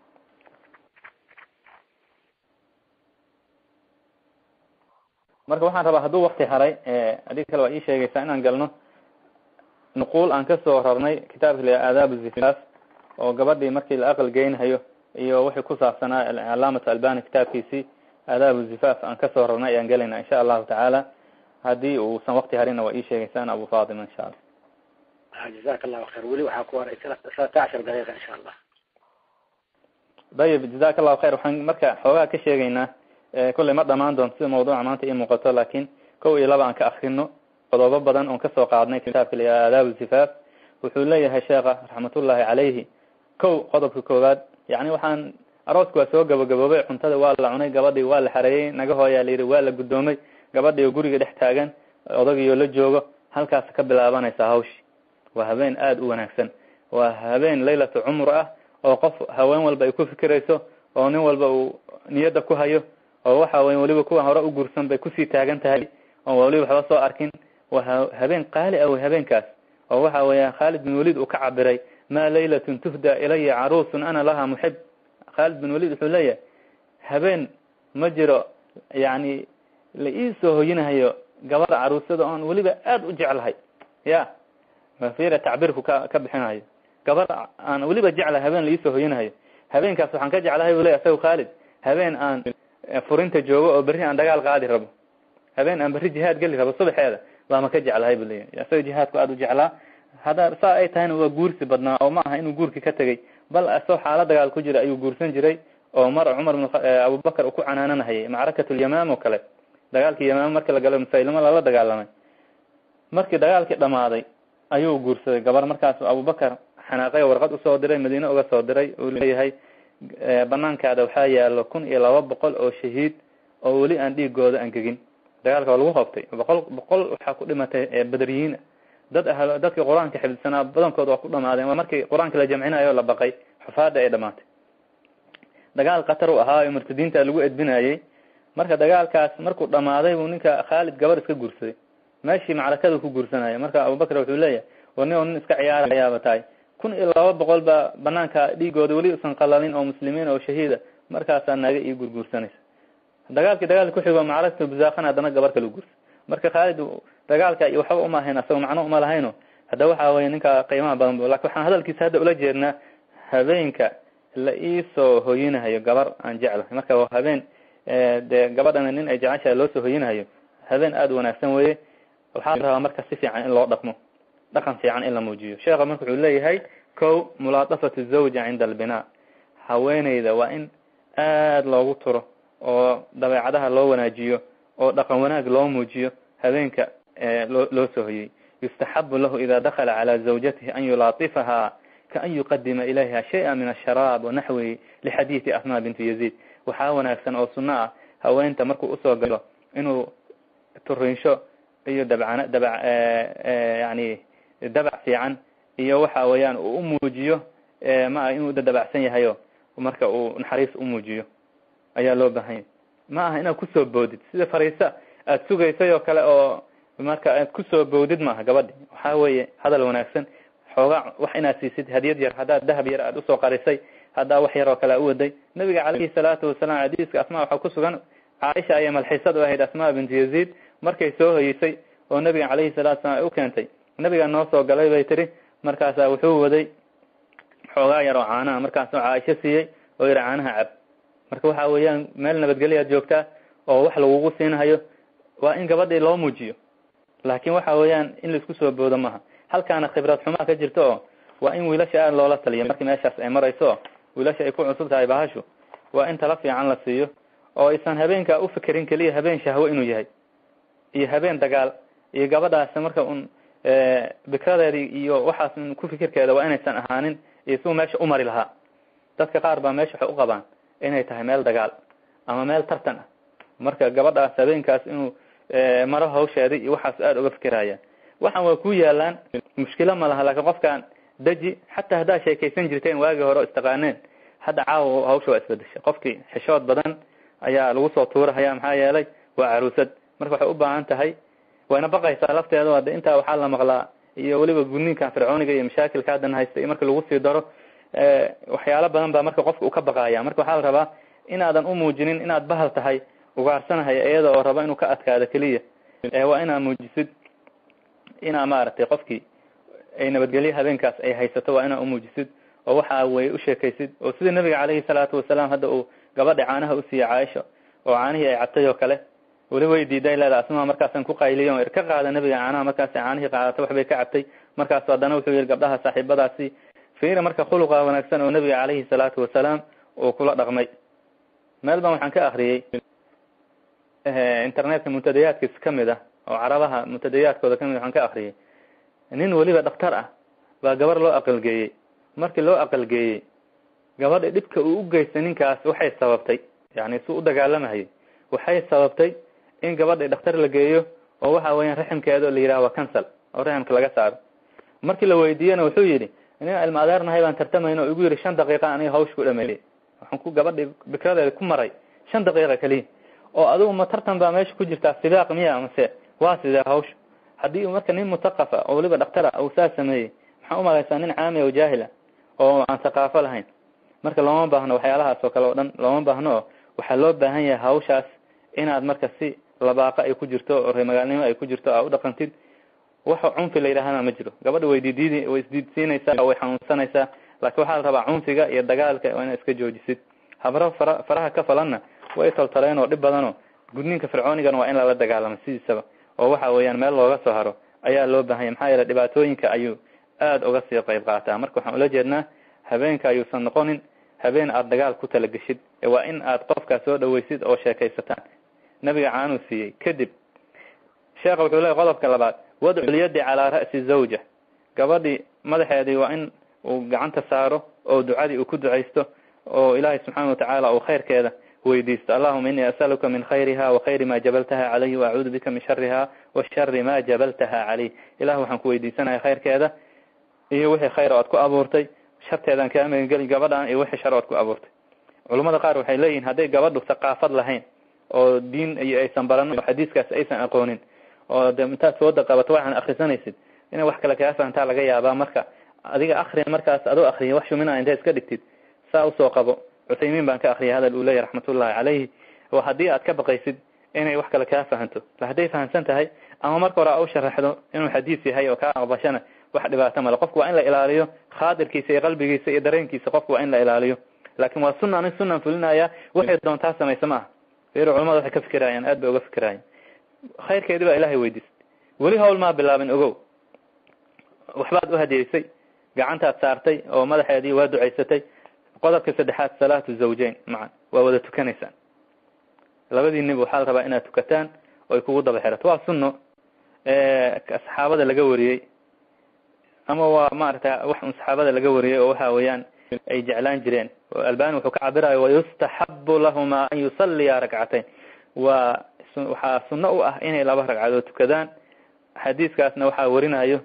marka waxaan rabaa hadduu wakti haray adig kale waa ii sheegaysaa inaan galno nuquul aan kasoo rarnay kitaabka la aadaab zifas oo gabadhii markii la aqal geynhayo iyo wixii ku saabsanaa calaamat albani kitaabkiisii aadaab zifaaf aan kasoo rarnay ayaan gelayna insha allahu tacaala haddii uusan wakti harina waa ii sheegaysaan abu fatima insha allah جزاك الله خير ولي waxaa ku haray ثلاثة عشر دقيقة إن شاء الله dayib jazak allahu khayr waxaan marka xoogaa ka sheegaynaa kolley ma dhamaan doonto sida mawduuca maanta ii muuqato laakin kow iyo laba aan ka akrino qodobo badan oon kasoo qaadnay kitaabka la aadaab zifaaf wuxuu leeyahay sheekha raxmatullahi calayhi kow qodobka koowaad yani waxaan aroosku waa soo gabagaboobay cuntada waa la cunay gabadhii waa la xareeyey naga hooyaa la yidhi waa la guddoomay gabadhii oo guriga dhex taagan odagiioo la joogo halkaas ka bilaabanaysaa hawshi waa habeen aada u wanaagsan waa habeen laylatu cumr ah oo qof haween walba ay ku fikirayso oo nin walba uu niyadda ku hayo oo waxa weye weliba kuwa hore u guursan bay kusii taagan tahay oo weliba waxba soo arkin waa habeen qaali ah wey habeenkaas oo waxa weya khaalid bin walid uu ka cabiray ma laylatun tuhda ilaya caruusun ana laha muxib khaalid bin walid wuxuu leeyahay habeen ma jiro yani la iisoo hoyinahayo gabadha caruusada oon weliba aada u jeclahay ya mafira tacbiirku ka ka bixinayo gabadha aan weliba jeclahay habeen la iisoo hoyinahayo habeenkaas waxaan ka jeclahay bu leya isaga khaalid habeen aan furinta joogo oo berri aan dagaal qaadi rabo habeen aan berri jihaad geli rabo subaxeeda baama ka jeclahay bu leeyahy isaga jihaadku aada u jeclaa hadda saa ay tahayna waa guursi badnaa oo ma aha inuu guurki ka tegey bal asoo xaalo dagaal ku jira ayuu guursan jiray oo mar cumar bin abubakar uu ku canaananahayay macrakatulyamaam oo kale dagaalkii yamaam markii la galo musaylimo lala dagaalamay markii dagaalkii dhamaaday ayuu guursaday gabar markaas abubakar xanaaqay warqad usoo diray madiine uga soo diray uu leeyahay banaankaada waxaa yaalo kun iyo laba boqol oo shahiid oo weli aan dhiigooda angegin dagaalka waa lagu hoobtay boqol boqol waxaa ku dhimatay bedriyiin dad ah dadkii qur-aanka xifdsanaa badankooda waa ku dhamaadeen markii qur-aanka la jamcinayo la baqay xufaada ay dhamaatay dagaal khatar u ahaa oo murtadiinta lagu edbinayey marka dagaalkaas markuu dhamaaday buu ninka khaalid gabar iska guursaday meeshii macrakada ku guursanaya marka abubakar wuxuu leeyahay war nin oo nin iska ciyaarayaaba tahay kun iyo laba boqol baa banaanka dhiigooda weli usan qalalin oo muslimiin oo shahiida markaasaa naga ii gurguursanaysa dagaalkii dagaalki kuxigo macrakatu buzaaqan haddana gabar kala guursa marka khaalid dagaalka waxba uma ahayn asagoo macno uma lahayno hadda waxa weye ninka qiimaha badan bu lakin waxaan hadalkiisa hadda ula jeednaa habeenka la iisoo hoyinahayo gabar aan jeclahay marka waa habeen dee gabadhana nin ay jeceshahay loo soo hoyinahayo habeen aada wanaagsan weye waxaa rabaa marka si fiican in loo dhaqmo dhaqan fiican in la muujiyo sheekha marka wuxuu leeyahay ko mulaadafatu zawja cinda albinaa haweeneyda waa in aada loogu turo oo dabeecadaha loo wanaajiyo oo dhaqan wanaag loo muujiyo habeenka loo loo soo hoyey yustaxabu lahu ida dakala calى zawjatihi an yulaatifaha kaan yuqadima ilayha shaya min asharaab wanaxwihi lixadiidi asma bintu yaziid waxaa wanaagsan oo suno ah haweenta markuu usoo galo inuu turinsho iyo dabcana dabac yani dabac fiican iyo waxa weeyaan uu umuujiyo ma inuu dabacsan yahayo marka uu naxariis umuujiyo ayaa loo baahanya ma aha inaad kusoo boodid sida fariisa aada sugaysay oo kale oo marka aad kusoo boodid maaha gabadhi waxaa weeye hadal wanaagsan xoogaa wax inaad siisid hadiyad yar haddaad dahab yar aada usoo qarisay haddaa wax yar oo kale a uwaday nabiga calayhi salaatu wasalaam xadiiska asmaa waxaa ku sugan caaisha ayay malxiisad u ahayd asmaa bintu yaziid markay soo hoyeysay oo nabiga calayhi salatu salam ay u keentay nabiga noo soo galay bay tiri markaasaa wuxuu waday xoogaa yar oo caanaha markaasuu caaisho siiyey oo yidhi caanaha cab marka waxa weeyaan meel nabadgelyaad joogtaa oo wax lagugu siinahayo waa in gabadhii loo muujiyo laakin waxa weeyaan in laisku soo boodo maha halkaana khibrad xumaa ka jirto oo waa in wiilasha aada loola taliyo markii meeshaas ay marayso oo wiilasha ay ku cusub tahay bahashu waa in tala fiican la siiyo oo aysan habeenka ufikirin keliya habeen shahwo inuu yahay iyo habeen dagaal iyo gabadhaas marka un bikradeedi iyo waxaas un ku fikirkeeda waa inaysan ahaanin iyo siu meesha umari lahaa dadka qaar baa meesha waxay uqabaan inay tahay meel dagaal ama meel tartan ah marka gabadhaas habeenkaas inuu maro hawsheedi iyo waxaas aada uga fikiraya waxaan waa ku yaalaan mushkilo ma laha laakiin qofkaan deji xataa haddaad sheekaysan jirteen waagii hore o istaqaaneen hadda caawa hawsha waa isbedeshay qofkii xishood badan ayaa lagu soo tuurahaya maxaa yeelay waa caruusad marka waxay u baahan tahay wayna baqaysaa lafteeda ade intaa waxaa la maqlaa iyo weliba gudniinkan fircooniga iyo mashaakilka haddan haysta iyo marka lagu sii daro waxyaalo badan baa marka qofka uu ka baqaya marka waxaa la rabaa inaadan umuujinin inaad bahal tahay ugaarsanahay iyada oo raba inuu ka adkaado keliya waa inaad muujisid inaa maaragtay qofkii ay nabadgelyo habeenkaas ay haysato waa inaa umuujisid oo waxa way u sheekaysid oo sida nabiga calayhi salaatu wasalaam hadda uu gabadha caanaha usiiyey caaisha oo caanihii ay cabtay oo kale weli way diiday leeda asmaa markaasaan ku qayliyo o ka qaada nabiga caanaha markaas caanihii qaadato waxbay ka cabtay markaasu haddana wuxuu yihi gabdhaha saaxiibadaasi fiiri marka khuluqa wanaagsan oo nabiga calayhi salaatu wasalaam uu kula dhaqmay meel baan waxaan ka akriyey internetka muntadayaadkiis kamid ah oo carabaha muntadayaadkooda kamid waxaan ka akriyey nin weliba dhaktar ah baa gabar loo aqalgeeyey markii loo aqalgeeyey gabadha dhibka uu u geystay ninkaas waxay sababtay yani suu u dagaalamahayay waxay sababtay in gabadha dhakhtar la geeyo oo waxa weeyaan raximkeeda la yidhaha waa cancel oo raximka laga saaro markii la weydiiyena wuxuu yidhi ina ilma adeernahay baan tartamayna oo igu yidhi shan daqiiqa aniga hawsh ku dhameeyey waxaan ku gabadhi bikradeeda ku maray shan daqiiqa keliya oo adigu ma tartan baa meesha ku jirtaa sibaaq miya mase waa sidee hawsha haddii marka nin mutaqafa oo waliba dhaktara uu saa sameeyey maxaa umalaysaa nin caami oo jaahila oo aan thaqaafo lahayn marka looma baahno waxyaalahaas oo kale oo dhan looma baahno oo waxaa loo baahan yahay hawshaas inaad marka si labaaqa ay ku jirto oo reemagaalnimo ay ku jirto aa u dhaqantid waxa cunfi la yidhaahana ma jiro gabadha way didiidi way isdiidsiinaysaa way xanuunsanaysaa laakiin waxaa la rabaa cunfiga iyo dagaalka waa inaad iska joojisid habro fara faraha ka falanna way toltoleen oo dhib badanoo gudniinka fircoonigana waa in lala dagaalamo sidiisaba oo waxa weeyaan meel looga soo haro ayaa loo baahanya maxaa yeele dhibaatooyinka ayuu aada uga sii qayb qaataa marka waxaan ula jeednaa habeenka ayuusan noqonin habeen aada dagaal ku talageshid waa in aad qofkaa soo dhaweysid oo sheekaysataan nabiga caanuu siiyey kadib sheekha wuxuu leeyahy qodobka labaad wadcu lyadi calaa ra'si zawja gabadhii madaxeedii waa in uu gacanta saaro oo ducadii uu ku ducaysto oo ilaahay subxaana watacaala uu khayrkeeda weydiisto allahuma inii asaluka min khayriha wa khayri ma jabaltaha calayhi waacuudu bika min shariha wa shari ma jabaltaha calayh ilah waxaan ku weydiisanaya khayrkeeda iyo wixii khayr o ad ku abuurtay sharteedaan kaa magangeli gabadhaan iyo wixii shar o ad ku abuurtay culamada qaar waxay leeyihin hadday gabadhu thaqaafad lahayn oo diin iyo aysan baranin oo xadiiskaas aysan aqoonin oo de intaad sooda qabato waxaan akrisanaysid inay wax kale kaa fahantaa laga yaabaa marka adiga akri markaas adoo akriya wax shumina inta iska dhigtid saa usoo qabo cuthaymiin baan ka akriyay hadal uu leeyahy raxmatullahi calayhi oo haddii aad ka baqaysid inay wax kale kaa fahanto la hadday fahamsan tahay ama marka hore a u sharaxdo inuu xadiis yahay oo kaa aqbashana wax dhibaato male qofku waa in la ilaaliyo khaadirkiisa iyo qalbigiisa iyo dareenkiisa qofku waa in la ilaaliyo laakin waa sunna anig sunan fulinaya waxay doontaa samaysa ma aha fiir culamada waxay ka fikirayaan aad bay uga fikirayaan khayrkeedi baa ilahay weydiistay weli hawl maa bilaabin ogow waxbaad uhadiyeysay gacantaad saartay oo madaxeedii waa ducaysatay qodobka saddexaad salaatu zawjayn macan waa wada tukanaysaan labadiiniba waxaa la rabaa inaad tukataan oo ay kugu daba xirato waa sunno saxaabada laga wariyey ama waa maarata wax un saxaabada laga wariyey oo waxa weeyaan ay jeclaan jireen albani wuxuu ka cabirayo wayustaxabu lahuma an yusaliya rakcatayn waa waxaa sunno u ah inay laba ragcadood tukadaan xadiiskaasna waxaa warinayo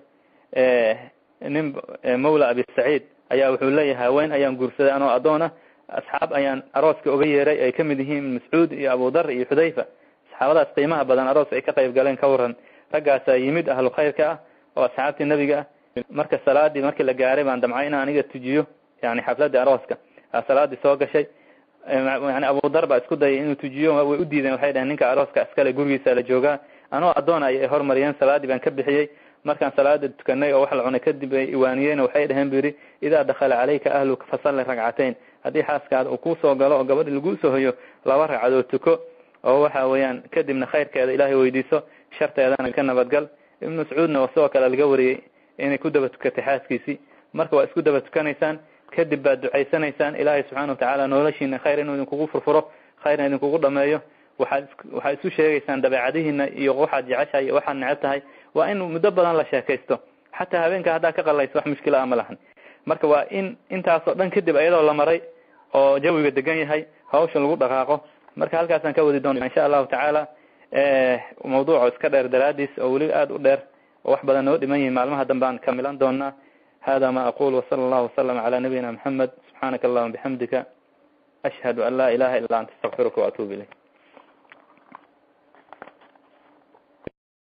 nin mawla abi saciid ayaa wuxuu leeyahay haween ayaan guursaday anoo adoona asxaab ayaan arooska oga yeeray ay kamid yihiin mascuud iyo abudar iyo xudayfa saxaabadaas qiimaha badan aroos ay ka qayb galeen ka waran raggaasaa yimid ahlu khayrka ah oo asxaabtii nebiga ah marka salaadii markii la gaaray baan damcay inaan aniga tujiyo yani xafladii arooska salaadii soo gashay yani abudar baa isku dayay inuu tujiyo way u diideen waxay dhaheen ninka arooska iskale gurigiisa la joogaa anoo adoon ay hormariyeen salaadii baan ka bixiyey markaan salaada tukanay oo wax la cunay kadib ay iwaaniyeen waxay dhaheen bu yidhi idaa dakhala calayka ahluka fasalli ragcatayn haddii xaaskaada uu kusoo galo oo gabadhi laguu soo hoyo laba ragcadood tuko oo waxa weeyaan kadibna khayrkeeda ilaahay weydiiso sharteedana ka nabadgal ibnu mascuudna sidoo kale laga wariyey inay ku daba tukatay xaaskiisii marka waa isku daba tukanaysaan kadib baad ducaysanaysaan ilaahay subxaana watacaala noloshiina khayr inuu idinkugu furfuro khayrna idinkugu dhameeyo waxaad waxaad isu sheegaysaan dabeecadihiina iyo waxaad jeceshahay iyo waxaad neceb tahay waa in muddo badan la sheekaysto xataa habeenka haddaa ka qalayso wax mushkila a ma lahan marka waa in intaasoo dhan kadib iyadoo la maray oo jawiga degan yahay hawsha lagu dhaqaaqo marka halkaasaan ka wadi doona insha allahu tacaala mawduuco iska dheer daraadiis oo weli aada u dheer oo wax badan noo dhiman yihin maalmaha dambe aan kamilan doonaa hada ma aqul wasala allahu wasalam cala nabiyina maxamed subxaanaka allahuma bixamdika ashhadu an laa ilaha illa anta astaqfiruka waatuub ilayk